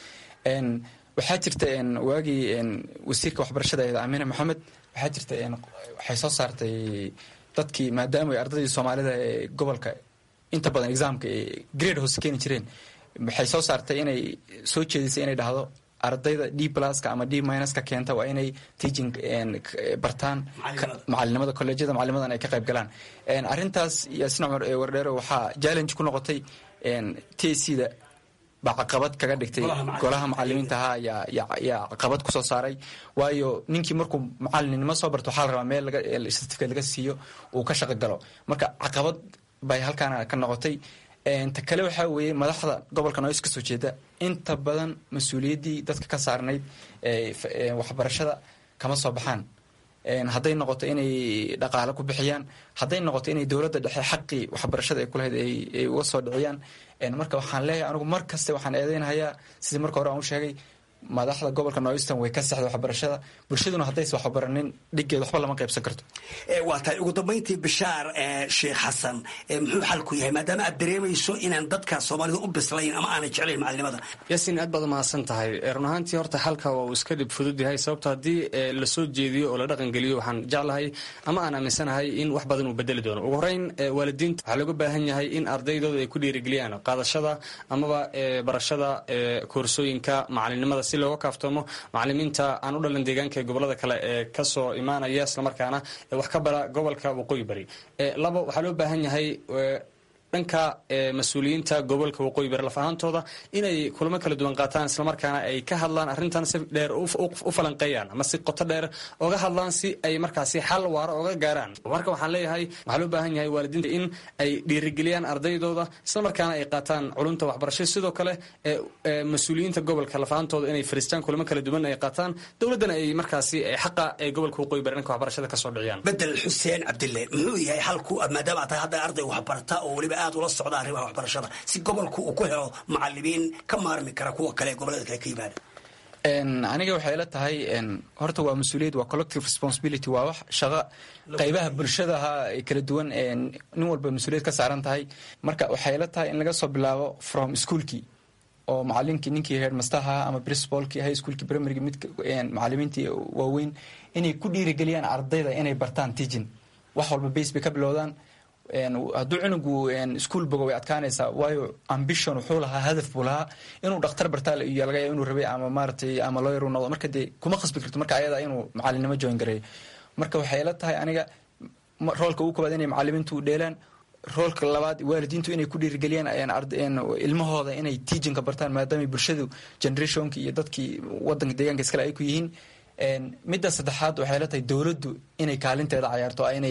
waxaa jirta waagii wasiirka waxbarashada eed amine maxamed waxaa jirta waxay soo saartay dadkii maadaama ay ardaydii soomaalida ee gobolka inta badan exaamka grade hoose keeni jireen waxay soo saartay inay soo jeedisay inay dhahdo ardayda d pluska ama d minuska keenta waa inay teaching bartaan macalinimada colleejyada macalinimadan ay ka qayb galaan arrintaas yaasin cumar wardheero waxaa challenge ku noqotay t c da baa caqabad kaga dhigtay golaha macalimiinta ahaa yaa caqabad kusoo saaray waayo ninkii markuu macalinimo soo barto waxaa la rabaa meel certificate laga siiyo uu ka shaqo galo marka caqabad bay halkaana ka noqotay ta kale waxaa weeye madaxda gobolka noys kasoo jeeda inta badan mas-uuliyaddii dadka ka saarnayd waxbarashada kama soo baxaan hadday noqoto inay dhaqaale ku bixiyaan hadday noqoto inay dowladda dhexe xaqii waxbarashada ay kulahayd ay uga soo dhiciyaan marka waxaan leeyahay anigu mar kaste waxaan eedeynahayaa sidii marka hore aan u sheegay madaxda gobolka northern way ka sexda waxbarashada bulshaduna haddaysa waxbaranin dhiggeed waxba lama qaybsan karto waa tahay ugu dambayntii bishaar sheekh xasan muxuu xalku yahay maadaama aad dareemayso inaan dadka soomaalida u bislayn ama aanay jeclayn macalinimada yaasiin aad baad umahadsan tahay run ahaantii horta xalka waa uu iska dhib fudud yahay sababto haddii lasoo jeediyo oo la dhaqan geliyo waxaan jeclahay ama aan aaminsanahay in wax badan uu bedeli doono ugu horeyn waalidiinta waxaa looga baahan yahay in ardaydooda ay ku dhiirigeliyaan qaadashada amaba barashada koorsooyinka macalinimada si looga kaaftoomo macalimiinta aan u dhalan deegaanka ee gobolada kale ee kasoo imaanaya islamarkaana wax ka bara gobolka waqooyi bari labo waxaa loo baahan yahay dhanka mas-uuliyiinta gobolka waqooyi bari laf ahaantooda inay kulamo kala duwan qaataan islamarkaana ay ka hadlaan arrintan si dheer u falanqeeyaan ama si qoto dheer oga hadlaan si ay markaasi xal waara oga gaaraan marka waxaan leeyahay waxaa loo baahan yahay waalidiinta in ay dhiirigeliyaan ardaydooda islamarkaana ay qaataan culumta waxbarasho sidoo kale mas-uuliyiinta gobolka laf ahaantooda inay fariistaan kulamo kala duwan ay qaataan dowladdana ay markaasi xaqa ee gobolka waqooyi bari dhanka waxbarashada kasoo dhiciyaan bedel xuseen cabdille muxuu yahay xalku maadaama aad tahay hadda arday waxbarata oo weliba aad ula socda arrimaha waxbarashada si gobolku uu ku helo macalimiin ka maarmi kara kuwa kale ee gobolada kale ka yimaada aniga waxay ila tahay horta waa mas-uuliyad waa collective responsibility waa wax shaqo qaybaha bulshadaha ee kala duwan nin walba mas-uuliyad ka saaran tahay marka waxay ila tahay in laga soo bilaabo from schoolkii oo macalinkii ninkii headmasterha ama principalkii high schoolkii primaryga mid macalimiintii waaweyn inay ku dhiirigeliyaan ardayda inay bartaan teaching wax walba base bay ka bilowdaan hadduu cunugu ischool bogo way adkaanaysaa waayo ambition wuxuu lahaa hadaf buu lahaa inuu dhakhtar bartaa iyo laga yaaba inuu rabay ama maaratay ama lawyer uu noqdo marka dee kuma khasbi karto marka ayada inuu macalinimo join gareeyo marka waxay la tahay aniga roolka ugu koobaad inay macalimiintu dheelaan roolka labaad waalidiintu inay ku dhiirigeliyaan ilmahooda inay teachinka bartaan maadaama bulshadu generationka iyo dadkii wadanka deegaanka iskale ay ku yihiin midda saddexaad waxay la tahay dowladdu inay kaalinteeda cayaarto inay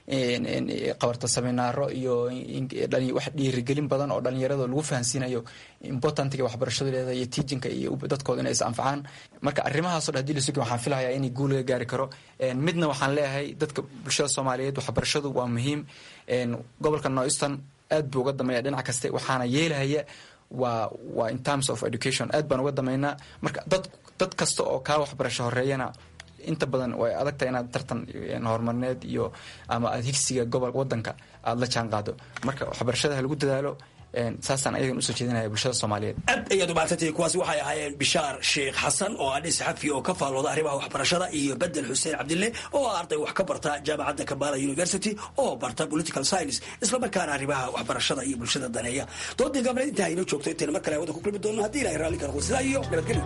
qabarto seminaaro iyo wax dhiirigelin badan oo dhalinyarada lagu fahansiinayo importantiga waxbarashadu leedahay iyo teachinka iyo dadkooda inay is anfacaan marka arrimahaasoo dhan hadii lasugi waxaan filahayaa inay guul laga gaari karo midna waxaan leeyahay dadka bulshada soomaaliyeed waxbarashadu waa muhiim gobolka northeastern aad buu uga dameeya dhinac kaste waxaana yeelahaya waa waa in terms of education aad baan uga dameynaa marka dad dad kasta oo kaa waxbarasho horeeyana inta badan way adagtahay inaad tartan horumarineed iyo ama aad higsiga gobol wadanka aada la jaan qaado marka waxbarashada ha lagu dadaalo saasaan ayagan usoo jeedinaya bulshada soomaaliyeed aad ayaad umaadsantihi kuwaasi waxay ahaayeen bishaar sheekh xasan oo adhi saxafi oo ka faallooda arrimaha waxbarashada iyo bedel xuseen cabdille oo ah arday wax ka barta jaamacadda kabala university oo barta political science islamarkaana arrimaha waxbarashada iyo bulshada daneeya doodii gaabneed intaa inoo joogto intayna mar kale wada ku kulmi doono haddii ilahay raalli kala sidaa iyo nabadgelyo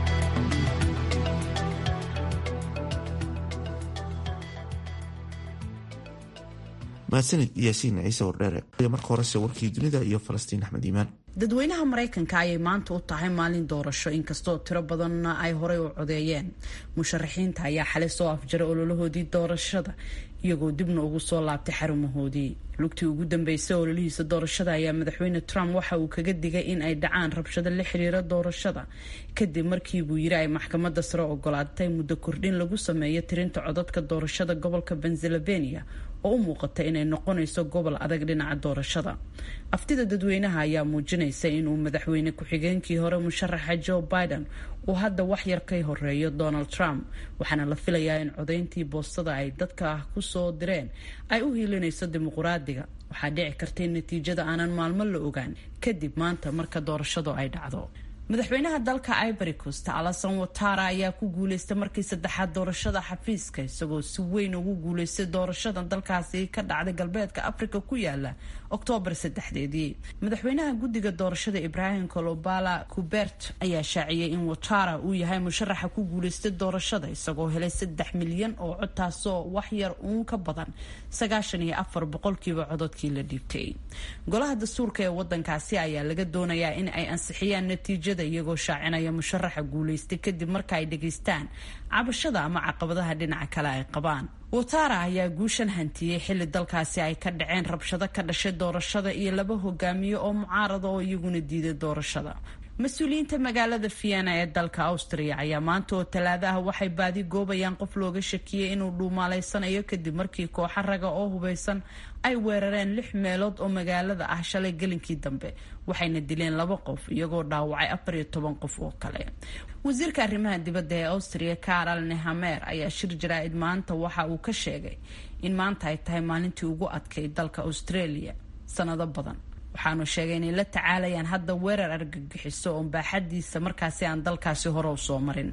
mahadsanid yaasiin ciise wardheere marka horese warkii dunida iyo falastiin axmed iimaan dadweynaha maraykanka ayay maanta u tahay maalin doorasho inkastoo tiro badanna ay horey u codeeyeen musharaxiinta ayaa xalay soo afjaray ololahoodii doorashada iyagoo dibna ugu soo laabtay xarumahoodii lugtii ugu dambeysay ololihiisa doorashada ayaa madaxweyne trump waxa uu kaga digay in ay dhacaan rabshado la xiriira doorashada kadib markii buu yiri ay maxkamadda sare ogolaatay muddo kordhin lagu sameeyo tirinta codadka doorashada gobolka pennsylvania oo u muuqata inay noqonayso gobol adag dhinaca doorashada aftida dadweynaha ayaa muujinaysa inuu madaxweyne ku-xigeenkii hore musharaxa joe biden uu hadda wax yar ka horeeyo donald trump waxaana la filayaa in codayntii boostada ay dadka kusoo direen ay u hiilinayso dimuquraadiga waxaa dhici karta in natiijada aanan maalmo la ogaan kadib maanta marka doorashadu ay dhacdo madaxweynaha dalka ivory coast alasan watara ayaa ku guuleystay markii saddexaad doorashada xafiiska isagoo si weyn ugu guuleystay doorashada dalkaasi ka dhacday galbeedka africa ku yaala oktoobar saddexdeedii madaxweynaha guddiga doorashada ibrahim colobala kubert ayaa shaaciyey in watara uu yahay musharaxa ku guuleystay doorashada isagoo helay saddex milyan oo cod taasoo wax yar uun ka badan sagaashan iyo afar boqolkiiba cododkii la dhiibtay golaha dastuurka ee wadankaasi ayaa laga doonayaa in ay ansixiyaan natiijada iyagoo shaacinaya musharaxa guuleystay kadib marka ay dhegaystaan cabashada ama caqabadaha dhinaca kale ay qabaan watara ayaa guushan hantiyey xilli dalkaasi ay ka dhaceen rabshado ka dhashay doorashada iyo laba hogaamiye oo mucaarada oo iyaguna diiday doorashada mas-uuliyiinta magaalada vienna ee dalka austria ayaa maanta oo talaado ah waxay baadi goobayaan qof looga shakiyey inuu dhuumaaleysanayo kadib markii kooxa raga oo hubeysan ay weerareen lix meelood oo magaalada ah shalay gelinkii dambe waxayna dileen laba qof iyagoo dhaawacay afar iyo toban qof oo kale wasiirka arrimaha dibadda ee austria karol nehamer ayaa shir jaraa-id maanta waxa uu ka sheegay in maanta ay tahay maalintii ugu adkay dalka australia sanado badan waxaanu sheegay inay la tacaalayaan hadda weerar argagixiso oo baaxadiisa markaasi aan dalkaasi hore u soo marin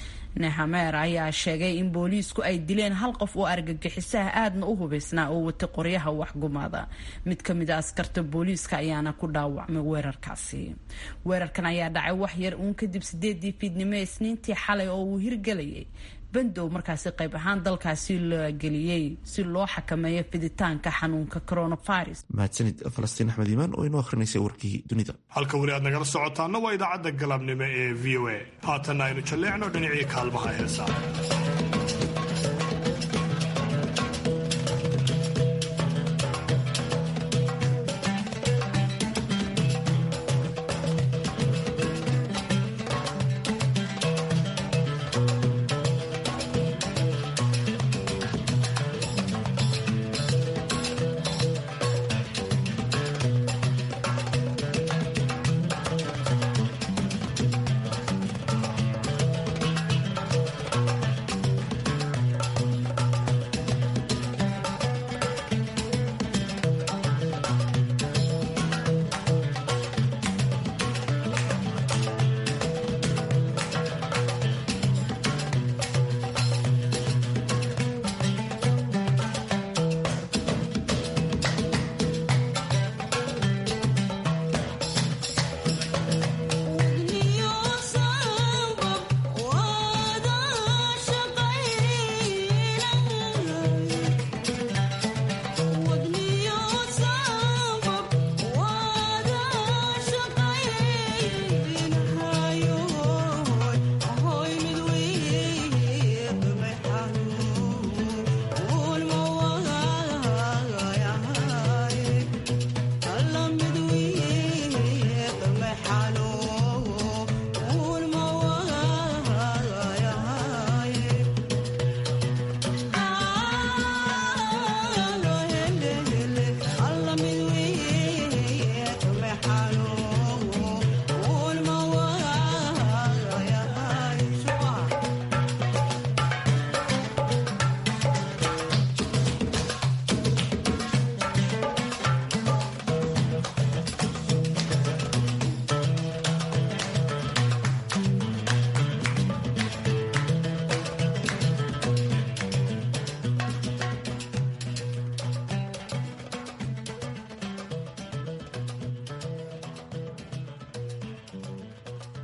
nehamer ayaa sheegay in booliisku ay dileen hal qof oo argagixisaha aadna u hubeysnaa oo watay qoryaha waxgumaada mid ka mid a askarta booliiska ayaana ku dhaawacmay weerarkaasi weerarkan ayaa dhacay wax yar uun kadib sideedii fiidnimo isniintii xalay oo uu hirgelayay bandow markaasi qayb ahaan dalkaasi la geliyey si loo xakameeyo fiditaanka xanuunka coronavirus mahadsanid falastiin axmed iimaan oo inoo akrinaysay warkii dunida halka weli aad nagala socotaana waa idaacadda galabnimo ee v o a haatanna aynu jalleecno dhinacii kaalmaha heesaa